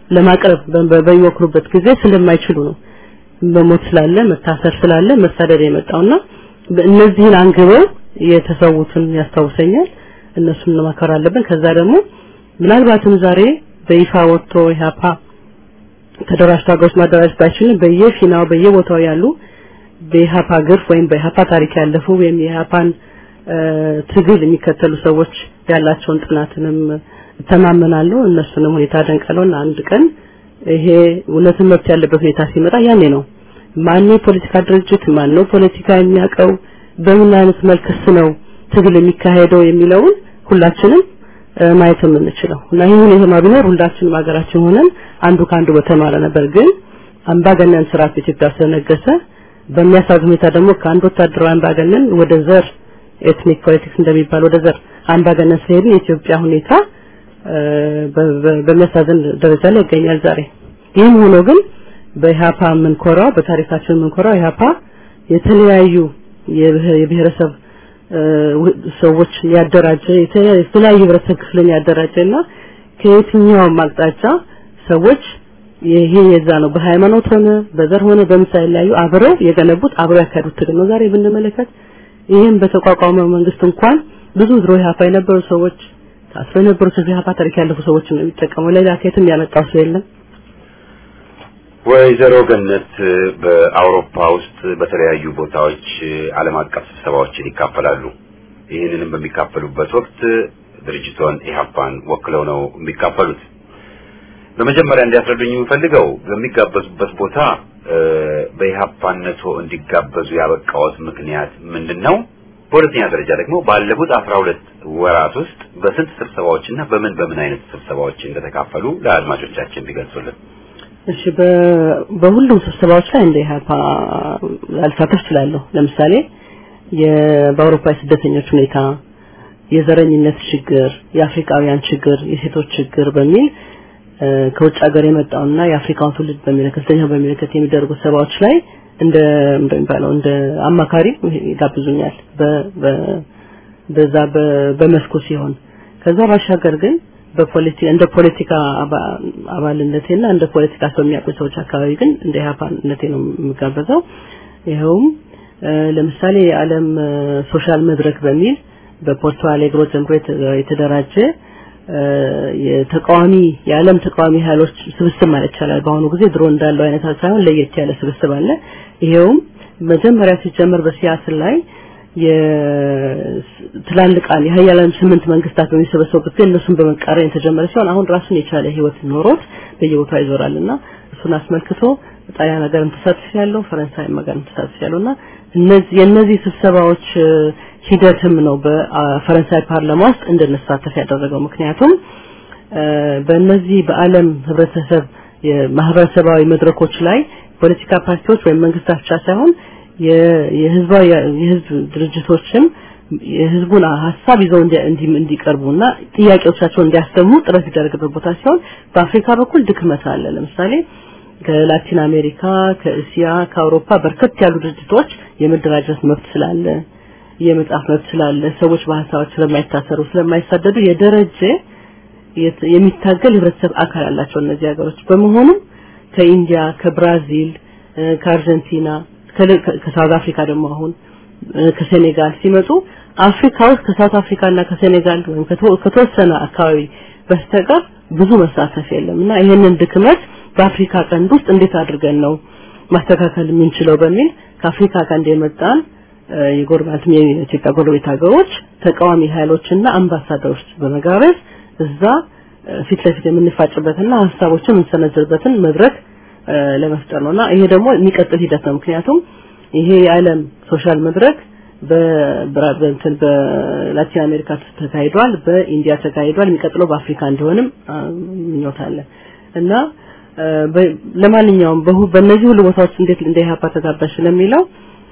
ለማቅረብ በሚሞክሩበት ጊዜ ስለማይችሉ ነው። መሞት ስላለ መታሰር ስላለ መሳደድ የመጣውና እነዚህን አንግበው የተሰዉትን ያስታውሰኛል። እነሱን መማከር አለብን። ከዛ ደግሞ ምናልባትም ዛሬ በይፋ ወጥቶ ኢህአፓ ተደራጅቶ ሀገሮች ማደራጀት ባይችልም በየፊናው በየቦታው ያሉ በኢህአፓ ግርፍ ወይም በኢህአፓ ታሪክ ያለፉ ወይም የኢህአፓን ትግል የሚከተሉ ሰዎች ያላቸውን ጥናትንም እተማመናለሁ። እነሱንም ሁኔታ ደንቀለውና አንድ ቀን ይሄ እውነትን መብት ያለበት ሁኔታ ሲመጣ ያኔ ነው ማነው የፖለቲካ ድርጅት ማነው ፖለቲካ የሚያውቀው በምን አይነት መልክስ ነው ትግል የሚካሄደው የሚለውን ሁላችንም ማየት የምንችለው እና ይህ ሁኔታ ቢኖር ሁላችንም ሀገራችን ሆነን አንዱ ከአንዱ በተማረ ነበር። ግን አምባገነን ስርዓት በኢትዮጵያ ስለነገሰ በሚያሳዝን ሁኔታ ደግሞ ከአንድ ወታደራዊ አምባገነን ወደ ዘር ኤትኒክ ፖለቲክስ እንደሚባል ወደ ዘር አምባገነን ስለሄድ የኢትዮጵያ ሁኔታ በሚያሳዝን ደረጃ ላይ ይገኛል ዛሬ። ይህም ሆኖ ግን በኢህአፓ የምንኮራው በታሪካችን የምንኮራው ኢህአፓ የተለያዩ የብሔረሰብ ሰዎች ያደራጀ የተለያዩ ህብረተሰብ ክፍልን ያደራጀና ከየትኛውም አቅጣጫ ሰዎች ይሄ የዛ ነው በሃይማኖት ሆነ በዘር ሆነ በምሳሌ ላይ አብረው የገነቡት አብረው ያካሄዱት ትግል ነው። ዛሬ ብንመለከት ይህም በተቋቋመው መንግስት እንኳን ብዙ ድሮ ኢህአፓ የነበሩ ሰዎች ታስረው የነበሩት ኢህአፓ ታሪክ ያለፉ ሰዎች ነው የሚጠቀመው። ሌላ ከየትም ያመጣው ሰው የለም። ወይዘሮ ገነት በአውሮፓ ውስጥ በተለያዩ ቦታዎች ዓለም አቀፍ ስብሰባዎችን ይካፈላሉ። ይህንንም በሚካፈሉበት ወቅት ድርጅቶን ኢህአፓን ወክለው ነው የሚካፈሉት። በመጀመሪያ እንዲያስረዱኝ የምፈልገው በሚጋበዙበት ቦታ በኢህአፓነቶ እንዲጋበዙ ያበቃዎት ምክንያት ምንድን ነው? በሁለተኛ ደረጃ ደግሞ ባለፉት አስራ ሁለት ወራት ውስጥ በስንት ስብሰባዎችና በምን በምን አይነት ስብሰባዎች እንደተካፈሉ ለአድማጮቻችን ቢገልጹልን። እሺ በሁሉም ስብሰባዎች ላይ እንደ ኢህአፓ አልሳተፍ እችላለሁ። ለምሳሌ በአውሮፓ የስደተኞች ሁኔታ፣ የዘረኝነት ችግር፣ የአፍሪካውያን ችግር፣ የሴቶች ችግር በሚል ከውጭ ሀገር የመጣውና የአፍሪካውን ትውልድ በሚመለከት ስደተኛ በሚመለከት የሚደረጉ ስብሰባዎች ላይ እንደ እንደሚባለው እንደ አማካሪ ይጋብዙኛል በዛ በመስኩ ሲሆን ከዛ ባሻገር ግን በፖለቲካ እንደ ፖለቲካ አባልነቴና እንደ ፖለቲካ ሰው የሚያውቁ ሰዎች አካባቢ ግን እንደ ኢህአፓነቴ ነው የምጋበዘው። ይኸውም ለምሳሌ የዓለም ሶሻል መድረክ በሚል በፖርቶ አሌግሮ ጀምሮ የተደራጀ የተቃዋሚ የዓለም ተቃዋሚ ኃይሎች ስብስብ ማለት ይቻላል። በአሁኑ ጊዜ ድሮ እንዳለው አይነት ሳይሆን ለየት ያለ ስብስብ አለ። ይሄውም መጀመሪያ ሲጀመር በሲያትል ላይ የትላልቃን የሀያላን ስምንት መንግስታት በሚሰበሰቡበት ጊዜ እነሱን በመቃረን የተጀመረ ሲሆን አሁን ራሱን የቻለ ህይወት ኖሮት በየቦታው ይዞራልና እሱን አስመልክቶ ጣሊያን ሀገርም ተሳትፍ ያለው ፈረንሳይም ሀገርም ተሳትፍ ያለውና እነዚህ የእነዚህ ስብሰባዎች ሂደትም ነው በፈረንሳይ ፓርላማ ውስጥ እንድንሳተፍ ያደረገው። ምክንያቱም በእነዚህ በዓለም ህብረተሰብ የማህበረሰባዊ መድረኮች ላይ ፖለቲካ ፓርቲዎች ወይም መንግስታት ብቻ ሳይሆን የህዝባዊ የህዝብ ድርጅቶችም የህዝቡን ሀሳብ ይዘው እንዲቀርቡና ጥያቄዎቻቸውን እንዲያሰሙ ጥረት ይደረግበት ቦታ ሲሆን በአፍሪካ በኩል ድክመት አለ። ለምሳሌ ከላቲን አሜሪካ፣ ከእስያ፣ ከአውሮፓ በርከት ያሉ ድርጅቶች የመደራጀት መብት ስላለ የመጻፍ መብት ስላለ ሰዎች በሀሳባቸው ስለማይታሰሩ ስለማይሳደዱ የደረጀ የሚታገል ህብረተሰብ አካል አላቸው እነዚህ ሀገሮች በመሆኑም ከኢንዲያ ከብራዚል ከአርጀንቲና ከሳውዝ አፍሪካ ደግሞ አሁን ከሴኔጋል ሲመጡ አፍሪካ ውስጥ ከሳውት አፍሪካ እና ከሴኔጋል ወይም ከተወሰነ አካባቢ በስተቀር ብዙ መሳተፍ የለም እና ይሄንን ድክመት በአፍሪካ ቀንድ ውስጥ እንዴት አድርገን ነው ማስተካከል የምንችለው በሚል ከአፍሪካ ቀንድ የመጣን የጎረቤት የኢትዮጵያ ጎረቤት ሀገሮች ተቃዋሚ ኃይሎችና አምባሳደሮች በመጋበዝ እዛ ፊት ለፊት የምንፋጭበትና ሀሳቦችን የምንሰነዝርበትን መድረክ ለመፍጠር ነውና ይሄ ደግሞ የሚቀጥል ሂደት ነው። ምክንያቱም ይሄ የዓለም ሶሻል መድረክ በእንትን በላቲን አሜሪካ ተካሂዷል፣ በኢንዲያ ተካሂዷል። የሚቀጥለው በአፍሪካ እንዲሆንም ምኞት አለ እና ለማንኛውም በእነዚህ ሁሉ ቦታዎች እንዴት እንደ ኢህአፓ ተጋባሽ ለሚለው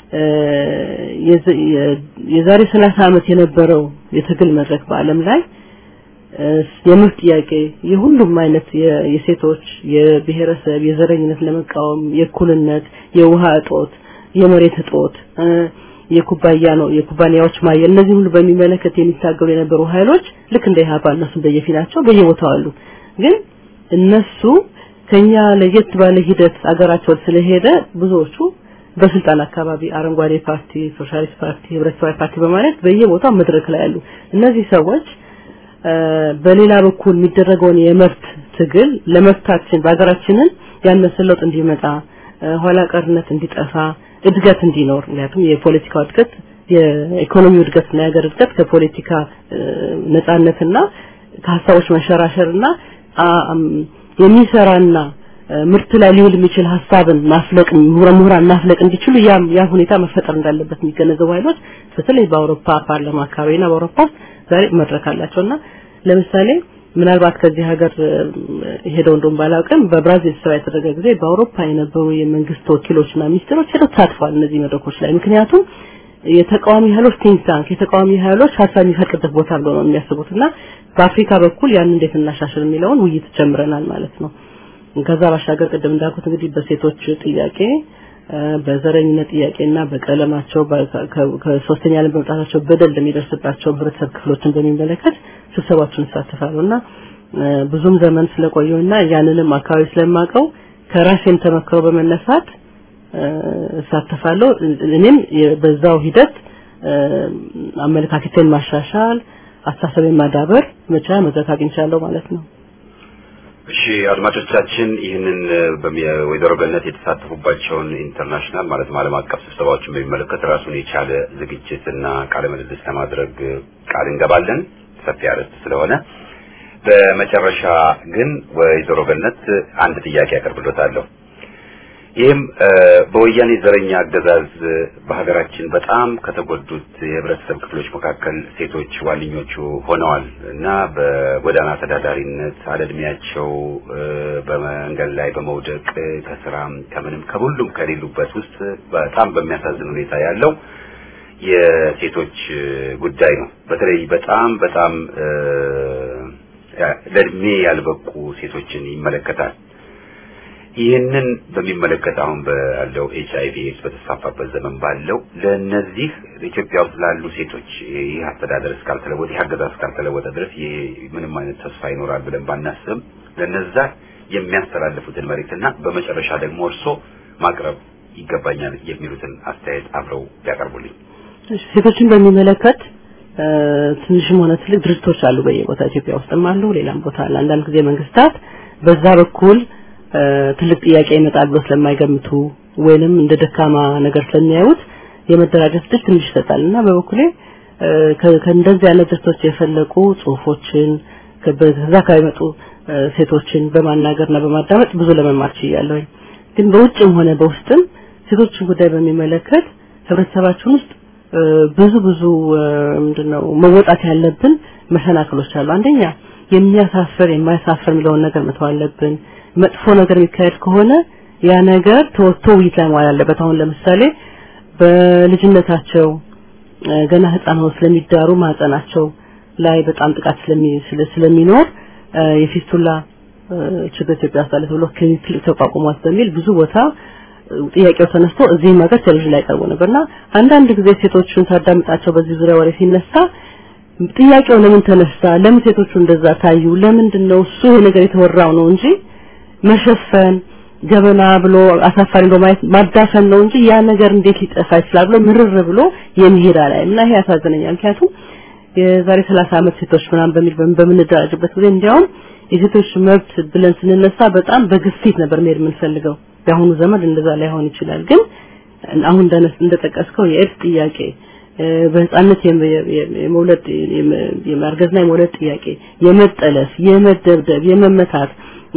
የዛሬ 30 ዓመት የነበረው የትግል መድረክ በዓለም ላይ የመብት ጥያቄ የሁሉም አይነት የሴቶች የብሔረሰብ የዘረኝነት ለመቃወም የእኩልነት የውሃ እጦት የመሬት እጦት የኩባያ ነው የኩባንያዎች ማየ እነዚህ ሁሉ በሚመለከት የሚታገሉ የነበሩ ኃይሎች ልክ እንደ ኢህአፓ እነሱ በየፊናቸው በየቦታው አሉ ግን እነሱ ከኛ ለየት ባለ ሂደት አገራቸው ስለሄደ ብዙዎቹ በስልጣን አካባቢ አረንጓዴ ፓርቲ፣ ሶሻሊስት ፓርቲ፣ ህብረተሰባዊ ፓርቲ በማለት በየቦታው መድረክ ላይ ያሉ እነዚህ ሰዎች በሌላ በኩል የሚደረገውን የመብት ትግል ለመብታችን በሀገራችንን ያነሰ ለውጥ እንዲመጣ ኋላ ቀርነት እንዲጠፋ እድገት እንዲኖር ምክንያቱም የፖለቲካው እድገት የኢኮኖሚው እድገትና የሀገር እድገት ከፖለቲካ ነጻነትና ከሀሳቦች መንሸራሸርና የሚሰራና ምርት ላይ ሊውል የሚችል ሀሳብን ማፍለቅ ምሁራን ማፍለቅ እንዲችሉ ያ ያ ሁኔታ መፈጠር እንዳለበት የሚገነዘቡ ኃይሎች በተለይ በአውሮፓ ፓርላማ አካባቢና በአውሮፓ ውስጥ ዛሬ መድረክ አላቸውና ለምሳሌ ምናልባት ከዚህ ሀገር ሄደው እንደውም ባላውቅም በብራዚል ስብሰባ የተደረገ ጊዜ በአውሮፓ የነበሩ የመንግስት ወኪሎችና ሚኒስትሮች ሄደው ተሳትፈዋል እነዚህ መድረኮች ላይ ምክንያቱም የተቃዋሚ ኃይሎች ቲንክ ታንክ የተቃዋሚ ኃይሎች ሀሳብ የሚፈቅድበት ቦታ ብሎ ነው የሚያስቡትና በአፍሪካ በኩል ያን እንዴት እናሻሽል የሚለውን ውይይት ጀምረናል ማለት ነው። ከዛ ባሻገር ቅድም እንዳልኩት እንግዲህ በሴቶች ጥያቄ በዘረኝነት ጥያቄና በቀለማቸው ከሶስተኛ ዓለም በመምጣታቸው በደል ለሚደርስባቸው ህብረተሰብ ክፍሎችን በሚመለከት ስብሰባዎችን እሳተፋለሁና ብዙም ዘመን ስለቆየውና ያንንም አካባቢ ስለማቀው ከራሴም ተመክሮ በመነሳት እሳተፋለሁ። እኔም በዛው ሂደት አመለካከቴን ማሻሻል፣ አስተሳሰቤን ማዳበር መቻ መድረክ አግኝቻለሁ ማለት ነው። እሺ አድማጮቻችን ይህንን ወይዘሮ ገነት የተሳተፉባቸውን ኢንተርናሽናል ማለት ዓለም አቀፍ ስብሰባዎችን በሚመለከት ራሱን የቻለ ዝግጅትና ቃለ ምልልስ ለማድረግ ቃል እንገባለን ሰፊ አርዕስት ስለሆነ በመጨረሻ ግን ወይዘሮ ገነት አንድ ጥያቄ ያቀርብሎታለሁ ይህም በወያኔ ዘረኛ አገዛዝ በሀገራችን በጣም ከተጎዱት የህብረተሰብ ክፍሎች መካከል ሴቶች ዋነኞቹ ሆነዋል እና በጎዳና ተዳዳሪነት አለእድሜያቸው በመንገድ ላይ በመውደቅ ከስራም ከምንም ከሁሉም ከሌሉበት ውስጥ በጣም በሚያሳዝን ሁኔታ ያለው የሴቶች ጉዳይ ነው። በተለይ በጣም በጣም ለእድሜ ያልበቁ ሴቶችን ይመለከታል። ይህንን በሚመለከት አሁን ባለው ኤች አይቪ ኤድስ በተስፋፋበት ዘመን ባለው ለነዚህ ኢትዮጵያ ውስጥ ላሉ ሴቶች ይህ አስተዳደር እስካልተለወጠ ይህ አገዛዝ እስካልተለወጠ ድረስ ይሄ ምንም አይነት ተስፋ ይኖራል ብለን ባናስብም ለነዛ የሚያስተላልፉትን መልእክትና በመጨረሻ ደግሞ እርሶ ማቅረብ ይገባኛል የሚሉትን አስተያየት አብረው ቢያቀርቡልኝ። ሴቶችን በሚመለከት ትንሽም ሆነ ትልቅ ድርጅቶች አሉ በየቦታ ኢትዮጵያ ውስጥም አሉ፣ ሌላም ቦታ አለ። አንዳንድ ጊዜ መንግስታት በዛ በኩል ትልቅ ጥያቄ ይመጣል ብሎ ስለማይገምቱ ወይንም እንደ ደካማ ነገር ስለሚያዩት የመደራጀት ድል ትንሽ ይሰጣል እና በበኩሌ ከእንደዚህ አይነት ድርጅቶች የፈለቁ ጽሁፎችን ከዛ ከሚመጡ ሴቶችን በማናገርና በማዳመጥ ብዙ ለመማር ችያለሁኝ። ግን በውጭም ሆነ በውስጥም ሴቶችን ጉዳይ በሚመለከት ህብረተሰባችን ውስጥ ብዙ ብዙ ምንድነው መወጣት ያለብን መሰናክሎች አሉ። አንደኛ የሚያሳፍር የማያሳፍር የሚለውን ነገር መተው አለብን። መጥፎ ነገር የሚካሄድ ከሆነ ያ ነገር ተወጥቶ ውይይት ላይ መዋል አለበት። አሁን ለምሳሌ በልጅነታቸው ገና ህፃን ሆነው ስለሚዳሩ ማህፀናቸው ላይ በጣም ጥቃት ስለሚኖር የፊስቱላ ችግር ኢትዮጵያ ውስጥ አለ ተብሎ ክሊኒክ ተቋቁሟል በሚል ብዙ ቦታ ጥያቄው ተነስቶ እዚህም ሀገር ቴሌቪዥን ላይ ቀርቦ ነበርና አንዳንድ ጊዜ ሴቶቹን ሳዳምጣቸው በዚህ ዙሪያ ወሬ ሲነሳ ጥያቄው ለምን ተነሳ? ለምን ሴቶቹ እንደዛ ታዩ? ለምንድን ነው እሱ ይሄ ነገር የተወራው ነው እንጂ መሸፈን ገበና ብሎ አሳፋሪ ብሎ ማየት ማዳፈን ነው እንጂ ያ ነገር እንዴት ሊጠፋ ይችላል ብሎ ምርር ብሎ የሚሄድ ላይ እና ይሄ ያሳዝነኛል። ምክንያቱም የዛሬ 30 ዓመት ሴቶች ምናምን በሚል በምንደራጅበት ጊዜ እንዲያውም የሴቶች መብት ብለን ስንነሳ በጣም በግፊት ነበር መሄድ የምንፈልገው። የአሁኑ ዘመን እንደዛ ላይሆን ይችላል። ግን አሁን እንደነስ እንደጠቀስከው የኤድስ ጥያቄ በህፃነት የመውለድ የማርገዝና የመውለድ ጥያቄ፣ የመጠለፍ፣ የመደብደብ፣ የመመታት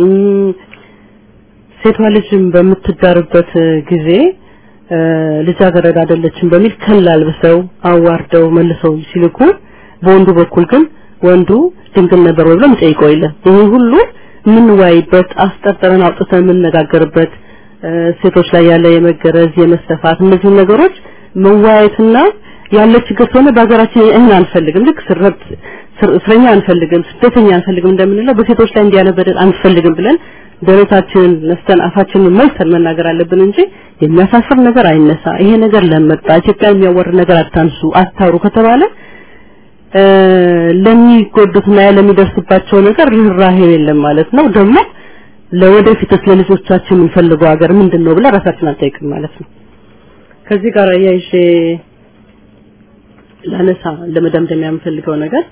ሴቷ ልጅም በምትዳርበት ጊዜ ልጃገረድ አይደለችም በሚል ከል አልብሰው አዋርደው መልሰው ሲልኩ በወንዱ በኩል ግን ወንዱ ድንግል ነበር ወይ ብሎ የሚጠይቀው የለም። ይሄ ሁሉ የምንወያይበት አስጠርጥረን አውጥተን የምንነጋገርበት ሴቶች ላይ ያለ የመገረዝ የመሰፋት እነዚህ ነገሮች መወያየትና ያለ ችግር ስለሆነ በሀገራችን ይህን አንፈልግም። ልክ ስረብት እስረኛ አንፈልግም፣ ስደተኛ አንፈልግም እንደምንለው በሴቶች ላይ እንዲያለ በደል አንፈልግም ብለን ደረታችንን ነስተን አፋችንን መልሰን መናገር አለብን እንጂ የሚያሳፍር ነገር አይነሳ፣ ይሄ ነገር ለመጣ ኢትዮጵያ የሚያወርድ ነገር አታንሱ፣ አታውሩ ከተባለ ለሚጎዱትና ለሚደርስባቸው ነገር ርህራሄ የለም ማለት ነው። ደግሞ ለወደፊትስ ለልጆቻችን የምንፈልገው ሀገር ምንድን ነው ብለን ራሳችን አንጠይቅም ማለት ነው። ከዚህ ጋር አያይዤ ላነሳ ለመደምደሚያ የምፈልገው ነገር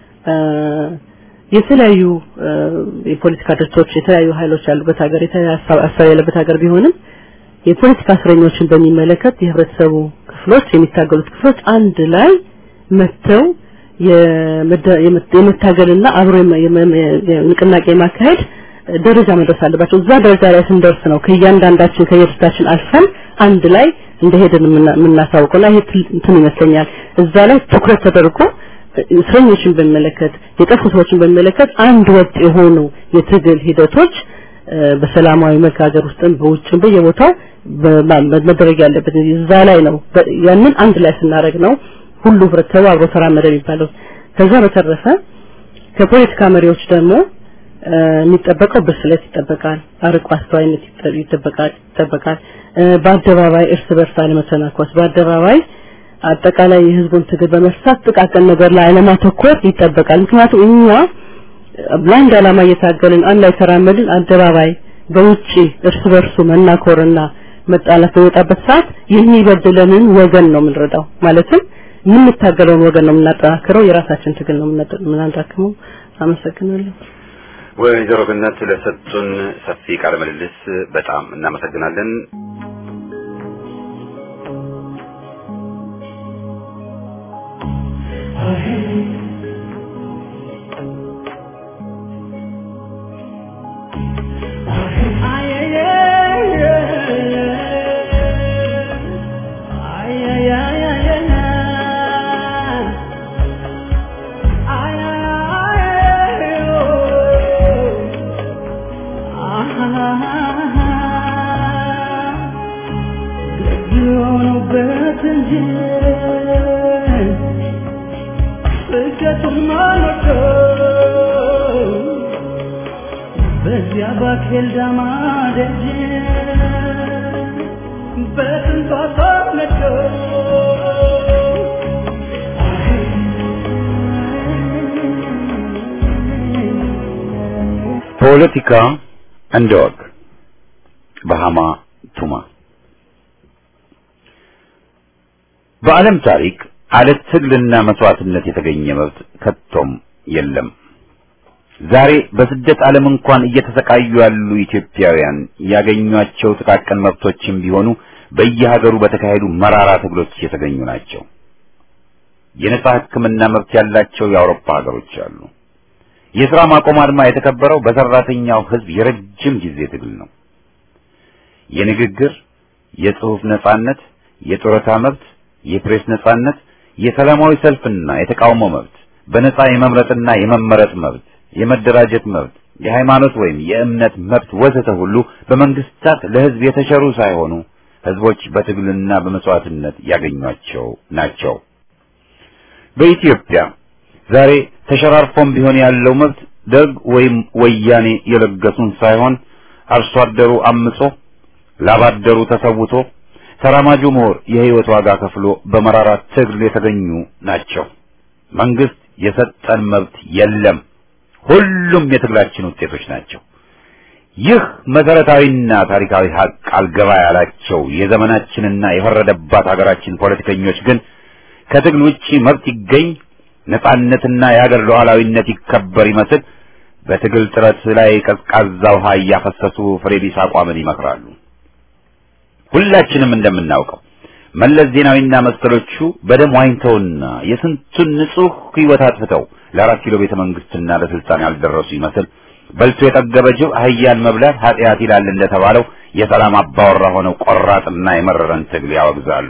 የተለያዩ የፖለቲካ ድርጅቶች የተለያዩ ኃይሎች ያሉበት ሀገር የተለያዩ ሀሳብ ያለበት ሀገር ቢሆንም የፖለቲካ እስረኞችን በሚመለከት የህብረተሰቡ ክፍሎች የሚታገሉት ክፍሎች አንድ ላይ መጥተው የመታገልና አብሮ ንቅናቄ ማካሄድ ደረጃ መድረስ አለባቸው። እዛ ደረጃ ላይ ስንደርስ ነው ከእያንዳንዳችን ከየድርጅታችን አልፈን አንድ ላይ እንደሄድን የምናሳውቀውና ይሄ እንትን ይመስለኛል። እዛ ላይ ትኩረት ተደርጎ እስረኞችን በሚመለከት የጠፉ ሰዎችን በሚመለከት አንድ ወጥ የሆኑ የትግል ሂደቶች በሰላማዊ መልክ ሀገር ውስጥም በውጭም በየቦታው መደረግ ያለበት እዛ ላይ ነው። ያንን አንድ ላይ ስናደርግ ነው ሁሉ ህብረተሰቡ አብሮ ተራመደ የሚባለው። ከዛ በተረፈ ከፖለቲካ መሪዎች ደግሞ የሚጠበቀው ብስለት ይጠበቃል፣ አርቆ አስተዋይነት ይጠበቃል ይጠበቃል። በአደባባይ እርስ በርስ አለመተናኮስ፣ በአደባባይ አጠቃላይ የህዝቡን ትግል በመርሳት ጥቃቅን ነገር ላይ አለማተኮር ይጠበቃል። ምክንያቱም እኛ ለአንድ ዓላማ እየታገልን አንድ ላይ ተራመድን፣ አደባባይ በውጪ እርስ በርሱ መናኮርና መጣላት በወጣበት ሰዓት የሚበድለንን ወገን ነው የምንረዳው። ማለትም የምንታገለውን ወገን ነው የምናጠናክረው፣ የራሳችን ትግል ነው የምናዳክመው። አመሰግናለሁ። ወይዘሮ ገነት ለሰጡን ሰፊ ቃለ ምልልስ በጣም እናመሰግናለን። በዚያ ባኬል ዳማ ደጅ በስንቷ ሰውነቶ ፖለቲካ እንደ ወግ በሃማ ቱማ በዓለም ታሪክ አለ ትግልና መስዋዕትነት የተገኘ መብት ከቶም የለም። ዛሬ በስደት ዓለም እንኳን እየተሰቃዩ ያሉ ኢትዮጵያውያን ያገኟቸው ጥቃቅን መብቶችም ቢሆኑ በየሀገሩ በተካሄዱ መራራ ትግሎች የተገኙ ናቸው። የነጻ ሕክምና መብት ያላቸው የአውሮፓ ሀገሮች አሉ። የሥራ ማቆም አድማ የተከበረው በሰራተኛው ሕዝብ የረጅም ጊዜ ትግል ነው። የንግግር፣ የጽሑፍ ነጻነት፣ የጡረታ መብት፣ የፕሬስ ነጻነት፣ የሰላማዊ ሰልፍና የተቃውሞ መብት፣ በነጻ የመምረጥና የመመረጥ መብት የመደራጀት መብት፣ የሃይማኖት ወይም የእምነት መብት ወዘተ ሁሉ በመንግስታት ለህዝብ የተሸሩ ሳይሆኑ ህዝቦች በትግልና በመስዋዕትነት ያገኟቸው ናቸው። በኢትዮጵያ ዛሬ ተሸራርፎም ቢሆን ያለው መብት ደርግ ወይም ወያኔ የለገሱን ሳይሆን አርሶ አደሩ አምጾ ላባደሩ ተሰውቶ ተራማጁ ምሁር የህይወት ዋጋ ከፍሎ በመራራ ትግል የተገኙ ናቸው። መንግስት የሰጠን መብት የለም። ሁሉም የትግላችን ውጤቶች ናቸው። ይህ መሰረታዊና ታሪካዊ ሀቅ አልገባ ያላቸው የዘመናችንና የፈረደባት ሀገራችን ፖለቲከኞች ግን ከትግል ውጪ መብት ይገኝ ነጻነትና የሀገር ሉዓላዊነት ይከበር ይመስል በትግል ጥረት ላይ ቀዝቃዛ ውሃ እያፈሰሱ ፍሬ ቢስ አቋምን ይመክራሉ። ሁላችንም እንደምናውቀው መለስ ዜናዊና መሰሎቹ በደም ዋኝተውና የስንቱን ንጹህ ህይወት አጥፍተው ለአራት ኪሎ ቤተ መንግስትና ለስልጣን ያልደረሱ ይመስል በልቶ የጠገበ ጅብ አህያን መብላት ኃጢአት ይላል እንደተባለው የሰላም አባወራ ሆነው ቆራጥና የመረረን ትግል ያወግዛሉ።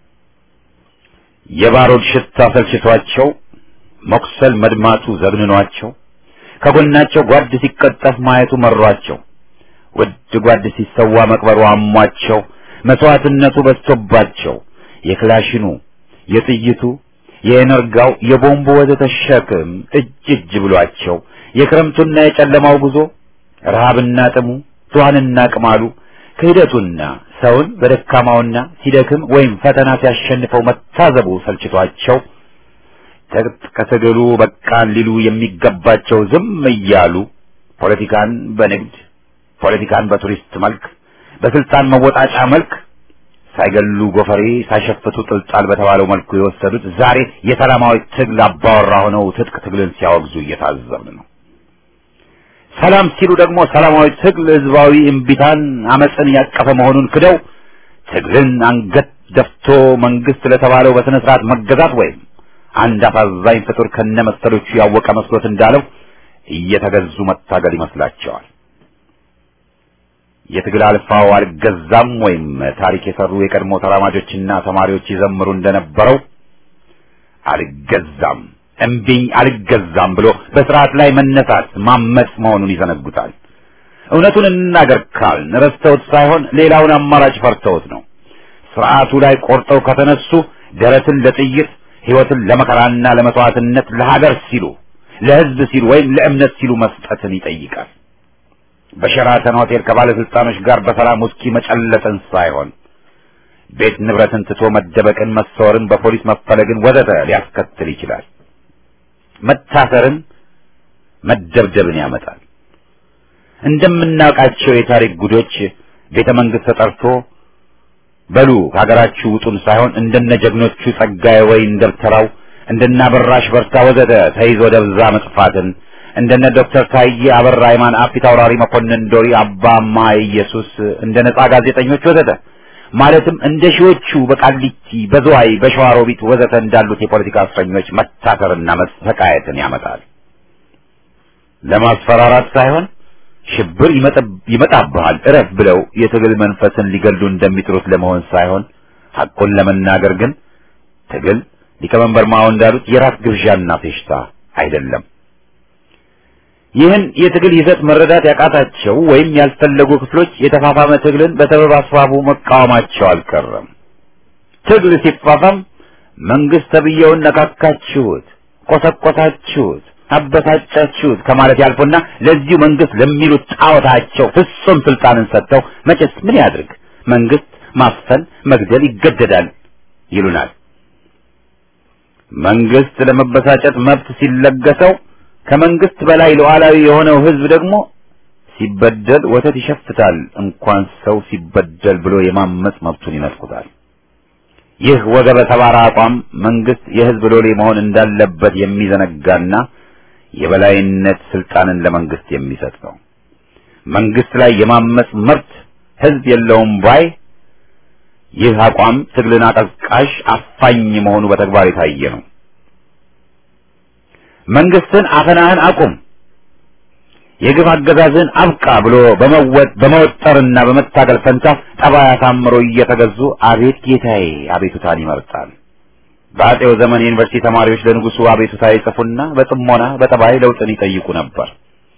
የባሮድ ሽታ ሰልችቷቸው መቁሰል መድማቱ ዘግንኗቸው ከጎናቸው ጓድ ሲቀጠፍ ማየቱ መሯቸው ውድ ጓድ ሲሰዋ መቅበሩ አሟቸው መስዋዕትነቱ በዝቶባቸው የክላሽኑ የጥይቱ የኤነርጋው የቦምቡ ወዘተ ሸክም እጅ እጅ ብሏቸው የክረምቱና የጨለማው ጉዞ ረሃብና ጥሙ ትኋንና ቅማሉ ክህደቱና ሰውን በደካማውና ሲደክም ወይም ፈተና ሲያሸንፈው መታዘቡ ሰልችቷቸው ከትግሉ በቃን ሊሉ የሚገባቸው ዝም እያሉ ፖለቲካን በንግድ ፖለቲካን በቱሪስት መልክ በስልጣን መወጣጫ መልክ ሳይገሉ ጎፈሬ ሳይሸፍቱ ጥልጣል በተባለው መልኩ የወሰዱት ዛሬ የሰላማዊ ትግል አባወራ ሆነው ትጥቅ ትግልን ሲያወግዙ እየታዘብን ነው። ሰላም ሲሉ ደግሞ ሰላማዊ ትግል ህዝባዊ እምቢታን አመፅን ያቀፈ መሆኑን ክደው ትግልን አንገት ደፍቶ መንግስት ለተባለው በስነ ስርዓት መገዛት ወይም አንድ አሳዛኝ ፍጡር ከነ መሰሎቹ ያወቀ መስሎት እንዳለው እየተገዙ መታገል ይመስላቸዋል። የትግል አልፋው አልገዛም ወይም ታሪክ የሰሩ የቀድሞ ተራማጆችና ተማሪዎች ይዘምሩ እንደነበረው አልገዛም እምቢኝ አልገዛም ብሎ በስርዓት ላይ መነሳት ማመጽ መሆኑን ይዘነጉታል። እውነቱን እንናገር ካልን ረስተውት ሳይሆን ሌላውን አማራጭ ፈርተውት ነው። ስርዓቱ ላይ ቆርጠው ከተነሱ ደረትን ለጥይት ህይወትን ለመከራና ለመስዋዕትነት ለሀገር ሲሉ ለህዝብ ሲሉ ወይም ለእምነት ሲሉ መስጠትን ይጠይቃል። በሸራተን ሆቴል ከባለስልጣኖች ጋር በሰላም ውስኪ መጨለጥን ሳይሆን ቤት ንብረትን ትቶ መደበቅን፣ መሰወርን፣ በፖሊስ መፈለግን ወዘተ ሊያስከትል ይችላል። መታሰርን፣ መደብደብን ያመጣል። እንደምናውቃቸው የታሪክ ጉዶች ቤተ መንግስት ተጠርቶ በሉ ከሀገራችሁ ውጡን ሳይሆን እንደነ ጀግኖቹ ጸጋዬ ወይን ደብተራው እንደነ አበራሽ በርታ ወዘተ ተይዞ ደብዛ መጥፋትን እንደነ ዶክተር ታዬ አበራ ሃይማን አፊት አውራሪ መኮንን ዶሪ አባማ ኢየሱስ እንደ ነጻ ጋዜጠኞች ወዘተ ማለትም እንደ ሺዎቹ በቃሊቲ በዝዋይ በሸዋሮቢት ወዘተ እንዳሉት የፖለቲካ እስረኞች መታሰርና መሰቃየትን ያመጣል። ለማስፈራራት ሳይሆን ሽብር ይመጣብሃል እረፍ ብለው የትግል መንፈስን ሊገሉ እንደሚጥሩት ለመሆን ሳይሆን ሐቁን ለመናገር ግን ትግል ሊቀመንበር ማኦ እንዳሉት የራት ግብዣና ፌሽታ አይደለም። ይህን የትግል ይዘት መረዳት ያቃታቸው ወይም ያልፈለጉ ክፍሎች የተፋፋመ ትግልን በሰበብ አስባቡ መቃወማቸው አልቀረም። ትግል ሲፋፋም መንግስት ተብዬውን ነካካችሁት፣ ቆሰቆሳችሁት፣ አበሳጫችሁት ከማለት ያልፎና ለዚሁ መንግስት ለሚሉት ጣዖታቸው ፍጹም ስልጣንን ሰጥተው መቼስ ምን ያድርግ መንግስት ማፈን መግደል ይገደዳል ይሉናል። መንግስት ለመበሳጨት መብት ሲለገሰው ከመንግስት በላይ ሉዓላዊ የሆነው ህዝብ ደግሞ ሲበደል ወተት ይሸፍታል እንኳን ሰው ሲበደል ብሎ የማመጽ መብቱን ይነጥቁታል። ይህ ወገበ ሰባራ አቋም መንግስት የህዝብ ሎሌ መሆን እንዳለበት የሚዘነጋና የበላይነት ስልጣንን ለመንግስት የሚሰጥ ነው። መንግስት ላይ የማመጽ መብት ህዝብ የለውም ባይ ይህ አቋም ትግልን አቀዝቃዥ አፋኝ መሆኑ በተግባር የታየ ነው። መንግስትን አፈናህን አቁም፣ የግፍ አገዛዝን አብቃ ብሎ በመወጠርና በመታገል ፈንታ ጠባይ አሳምሮ እየተገዙ አቤት ጌታዬ አቤቱታን ይመርጣል። በአጼው ዘመን የዩኒቨርሲቲ ተማሪዎች ለንጉሱ አቤቱታ ይጽፉና በጥሞና በጠባይ ለውጥን ይጠይቁ ነበር።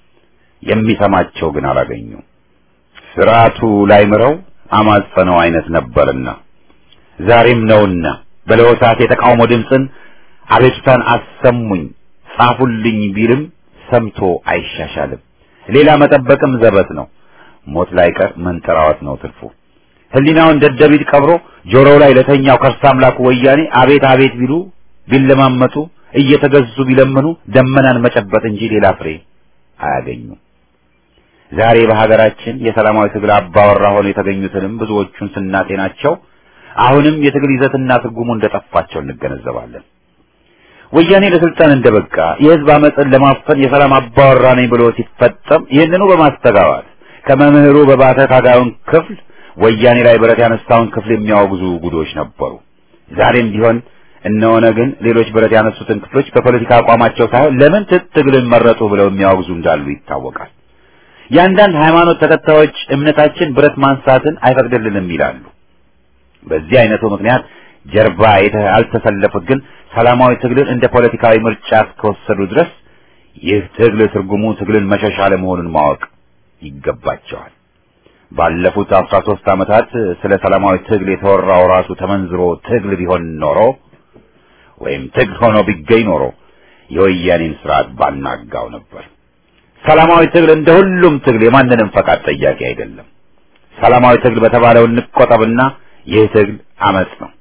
የሚሰማቸው ግን አላገኙ። ስርዓቱ ላይ ምረው አማጸነው አይነት ነበርና ዛሬም ነውና በለወሳት የተቃውሞ ድምፅን አቤቱታን አሰሙኝ ጻፉልኝ ቢልም ሰምቶ አይሻሻልም። ሌላ መጠበቅም ዘበት ነው። ሞት ላይ ቀር መንጠራዋት ነው ትርፉ። ህሊናውን ደደቢት ቀብሮ ጆሮው ላይ ለተኛው ከርሳ አምላኩ ወያኔ አቤት አቤት ቢሉ ቢለማመጡ እየተገዙ ቢለምኑ ደመናን መጨበጥ እንጂ ሌላ ፍሬ አያገኙም። ዛሬ በሀገራችን የሰላማዊ ትግል አባወራ ሆነው የተገኙትንም ብዙዎቹን ስናጤናቸው አሁንም የትግል ይዘትና ትርጉሙ እንደጠፋቸው እንገነዘባለን። ወያኔ ለስልጣን እንደበቃ የህዝብ አመፅን ለማፈን የሰላም አባወራ ነኝ ብሎ ሲፈጸም ይህንኑ በማስተጋባት ከመምህሩ በባተ ታጋዩን ክፍል ወያኔ ላይ ብረት ያነሳውን ክፍል የሚያወግዙ ጉዶች ነበሩ። ዛሬም ቢሆን እነሆነ ግን ሌሎች ብረት ያነሱትን ክፍሎች በፖለቲካ አቋማቸው ሳይሆን ለምን ትግልን መረጡ ብለው የሚያወግዙ እንዳሉ ይታወቃል። የአንዳንድ ሃይማኖት ተከታዮች እምነታችን ብረት ማንሳትን አይፈቅድልንም ይላሉ። በዚህ አይነቱ ምክንያት ጀርባ ያልተሰለፉት ግን ሰላማዊ ትግልን እንደ ፖለቲካዊ ምርጫ እስከወሰዱ ድረስ ይህ ትግል ትርጉሙ ትግልን መሸሻ ለመሆኑን ማወቅ ይገባቸዋል። ባለፉት አስራ ሦስት ዓመታት ስለ ሰላማዊ ትግል የተወራው ራሱ ተመንዝሮ ትግል ቢሆን ኖሮ ወይም ትግል ሆኖ ቢገኝ ኖሮ የወያኔን ስርዓት ባናጋው ነበር። ሰላማዊ ትግል እንደ ሁሉም ትግል የማንንም ፈቃድ ጠያቂ አይደለም። ሰላማዊ ትግል በተባለው እንቆጠብና ይህ ትግል አመጽ ነው።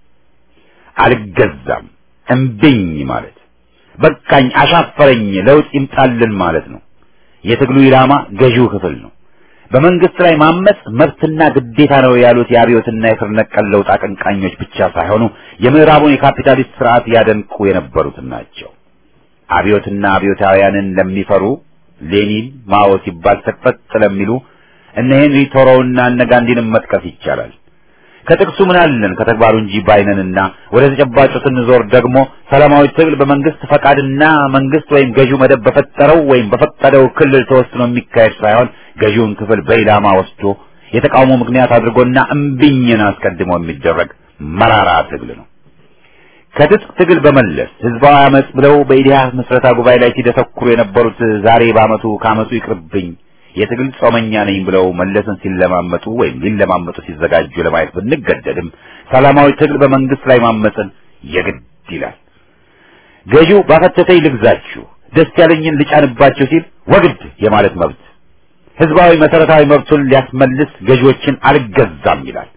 አልገዛም እምቢኝ ማለት በቃኝ፣ አሻፈረኝ፣ ለውጥ ይምጣልን ማለት ነው። የትግሉ ኢላማ ገዢው ክፍል ነው። በመንግስት ላይ ማመጽ መብትና ግዴታ ነው ያሉት የአብዮትና የስር ነቀል ለውጥ አቀንቃኞች ብቻ ሳይሆኑ የምዕራቡን የካፒታሊስት ስርዓት ያደንቁ የነበሩት ናቸው። አብዮትና አብዮታውያንን ለሚፈሩ ሌኒን፣ ማኦ ሲባል ሰቅፈጥ ለሚሉ እነ ሄንሪ ቶሮውና እነ ጋንዲንም መጥቀስ ይቻላል። ከጥቅሱ ምን አለን ከተግባሩ እንጂ ባይነንና ወደ ተጨባጩ ስንዞር ደግሞ ሰላማዊ ትግል በመንግስት ፈቃድና መንግስት ወይም ገዢው መደብ በፈጠረው ወይም በፈቀደው ክልል ተወስኖ የሚካሄድ ሳይሆን ገዢውን ክፍል በኢላማ ወስዶ የተቃውሞ ምክንያት አድርጎና እምቢኝን አስቀድሞ የሚደረግ መራራ ትግል ነው። ከትጥቅ ትግል በመለስ ህዝባዊ አመጽ ብለው በኢዲሃ ምስረታ ጉባኤ ላይ ሲደሰኩሩ የነበሩት ዛሬ በአመቱ ከአመቱ ይቅርብኝ የትግል ጾመኛ ነኝ ብለው መለስን ሲለማመጡ ወይም ሊለማመጡ ሲዘጋጁ ለማየት ብንገደድም ሰላማዊ ትግል በመንግስት ላይ ማመፅን የግድ ይላል። ገዢው ባፈተተኝ ልግዛችሁ፣ ደስ ያለኝን ልጫንባችሁ ሲል ወግድ የማለት መብት ህዝባዊ መሰረታዊ መብቱን ሊያስመልስ ገዢዎችን አልገዛም ይላል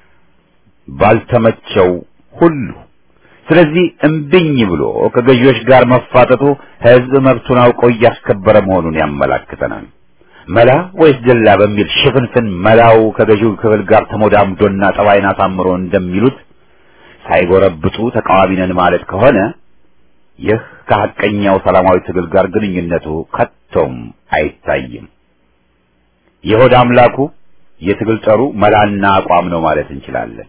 ባልተመቸው ሁሉ። ስለዚህ እምቢኝ ብሎ ከገዢዎች ጋር መፋጠጡ ህዝብ መብቱን አውቆ እያስከበረ መሆኑን ያመላክተናል። መላ ወይስ ደላ በሚል ሽፍንፍን መላው ከገዢው ክፍል ጋር ተሞዳምዶና ጠባይን አሳምሮ እንደሚሉት ሳይጎረብጡ ተቃዋሚ ነን ማለት ከሆነ ይህ ከሐቀኛው ሰላማዊ ትግል ጋር ግንኙነቱ ከቶም አይታይም። የሆድ አምላኩ የትግል ጠሩ መላና አቋም ነው ማለት እንችላለን።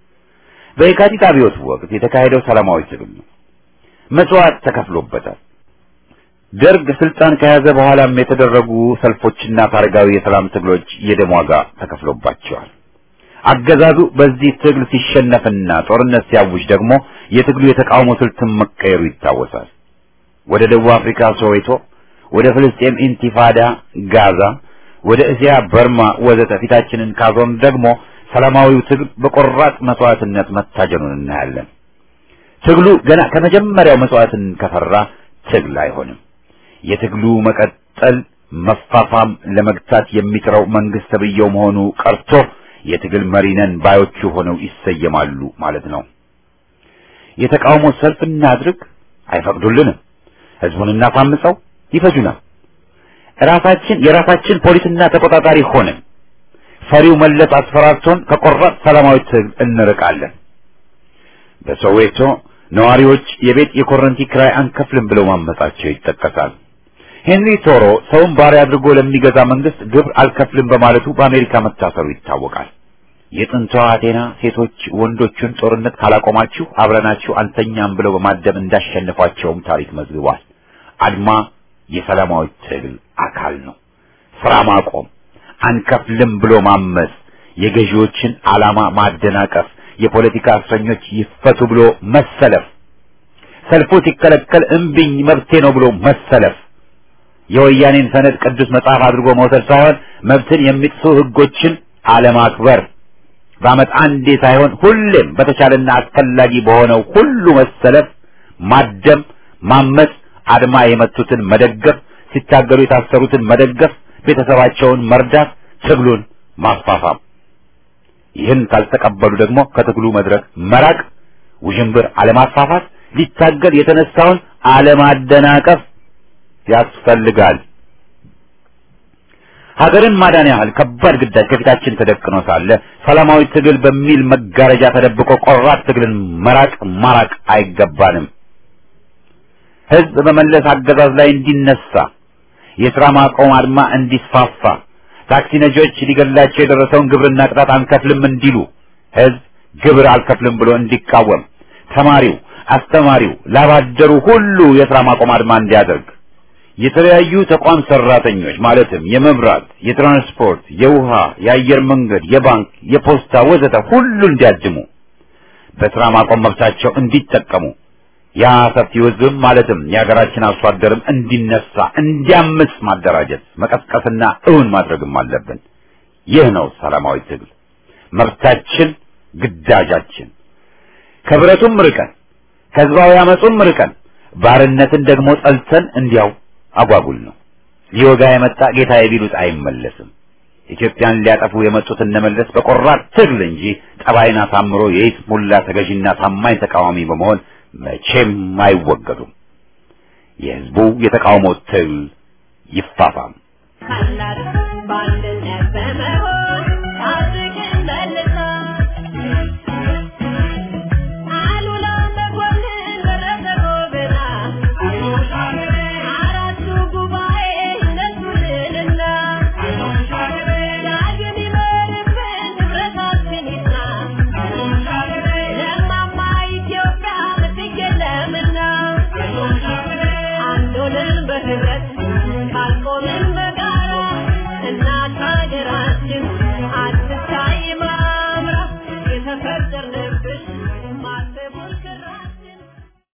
በየካቲት አብዮት ወቅት የተካሄደው ሰላማዊ ትግል ነው። መስዋዕት ተከፍሎበታል። ደርግ ስልጣን ከያዘ በኋላም የተደረጉ ሰልፎችና ታሪካዊ የሰላም ትግሎች የደም ዋጋ ተከፍሎባቸዋል። አገዛዙ በዚህ ትግል ሲሸነፍና ጦርነት ሲያውጅ ደግሞ የትግሉ የተቃውሞ ስልትን መቀየሩ ይታወሳል። ወደ ደቡብ አፍሪካ ሶዌቶ፣ ወደ ፍልስጤም ኢንቲፋዳ ጋዛ፣ ወደ እስያ በርማ ወዘተ ፊታችንን ካዞን ደግሞ ሰላማዊው ትግል በቆራጥ መስዋዕትነት መታጀኑን እናያለን። ትግሉ ገና ከመጀመሪያው መስዋዕትን ከፈራ ትግል አይሆንም። የትግሉ መቀጠል መፋፋም ለመግታት የሚጥረው መንግስት ተብየው መሆኑ ቀርቶ የትግል መሪ ነን ባዮቹ ሆነው ይሰየማሉ ማለት ነው። የተቃውሞ ሰልፍ እናድርግ፣ አይፈቅዱልንም። ህዝቡን እናሳምፀው፣ ይፈጁናል። ራሳችን የራሳችን ፖሊስና ተቆጣጣሪ ሆነን ፈሪው መለስ አስፈራርቶን ከቆራጥ ሰላማዊ ትግል እንርቃለን። በሶዌቶ ነዋሪዎች የቤት የኮረንቲ ክራይ አንከፍልም ብለው ማመጻቸው ይጠቀሳል። ሄንሪ ቶሮ ሰውን ባሪያ አድርጎ ለሚገዛ መንግስት ግብር አልከፍልም በማለቱ በአሜሪካ መታሰሩ ይታወቃል። የጥንቷ አቴና ሴቶች ወንዶቹን ጦርነት ካላቆማችሁ አብረናችሁ አንተኛም ብለው በማደም እንዳሸነፏቸውም ታሪክ መዝግቧል። አድማ የሰላማዊ ትግል አካል ነው። ስራ ማቆም፣ አንከፍልም ብሎ ማመጽ፣ የገዢዎችን ዓላማ ማደናቀፍ፣ የፖለቲካ እስረኞች ይፈቱ ብሎ መሰለፍ፣ ሰልፉ ሲከለከል እምቢኝ መብቴ ነው ብሎ መሰለፍ የወያኔን ሰነድ ቅዱስ መጽሐፍ አድርጎ መውሰድ ሳይሆን መብትን የሚጥሱ ህጎችን አለማክበር፣ በዓመት አንዴ ሳይሆን ሁሌም በተቻለና አስፈላጊ በሆነው ሁሉ መሰለፍ፣ ማደም፣ ማመጽ፣ አድማ የመቱትን መደገፍ፣ ሲታገሉ የታሰሩትን መደገፍ፣ ቤተሰባቸውን መርዳት፣ ትግሉን ማፋፋም። ይህን ካልተቀበሉ ደግሞ ከትግሉ መድረክ መራቅ፣ ውዥንብር አለማፋፋት፣ ሊታገል የተነሳውን አለማደናቀፍ ያስፈልጋል። ሀገርን ማዳን ያህል ከባድ ግዳጅ ከፊታችን ተደቅኖ ሳለ ሰላማዊ ትግል በሚል መጋረጃ ተደብቆ ቆራጥ ትግልን መራቅ ማራቅ አይገባንም። ህዝብ በመለስ አገዛዝ ላይ እንዲነሳ፣ የሥራ ማቆም አድማ እንዲስፋፋ፣ ታክሲ ነጂዎች ሊገላቸው የደረሰውን ግብርና ቅጣት አንከፍልም እንዲሉ፣ ህዝብ ግብር አልከፍልም ብሎ እንዲቃወም፣ ተማሪው፣ አስተማሪው፣ ላባደሩ ሁሉ የሥራ ማቆም አድማ እንዲያደርግ የተለያዩ ተቋም ሰራተኞች ማለትም የመብራት፣ የትራንስፖርት፣ የውሃ፣ የአየር መንገድ፣ የባንክ፣ የፖስታ ወዘተ ሁሉ እንዲያድሙ በስራ ማቆም መብታቸው እንዲጠቀሙ ያ ሰፊው ህዝብም ማለትም የሀገራችን አርሶ አደርም እንዲነሳ እንዲያምጽ ማደራጀት መቀስቀስና እውን ማድረግም አለብን። ይህ ነው ሰላማዊ ትግል መብታችን፣ ግዳጃችን። ከብረቱም ርቀን ከህዝባዊ አመፁም ርቀን ባርነትን ደግሞ ጠልተን እንዲያው አጓጉል ነው። ሊወጋ የመጣ ጌታዬ ቢሉት አይመለስም። ኢትዮጵያን ሊያጠፉ የመጡት እነመለስ በቆራጥ ትግል እንጂ ጠባይን አሳምሮ የይስሙላ ተገዥና ታማኝ ተቃዋሚ በመሆን መቼም አይወገዱም። የህዝቡ የተቃውሞ ትግል ይፋፋም። ካላት ባለ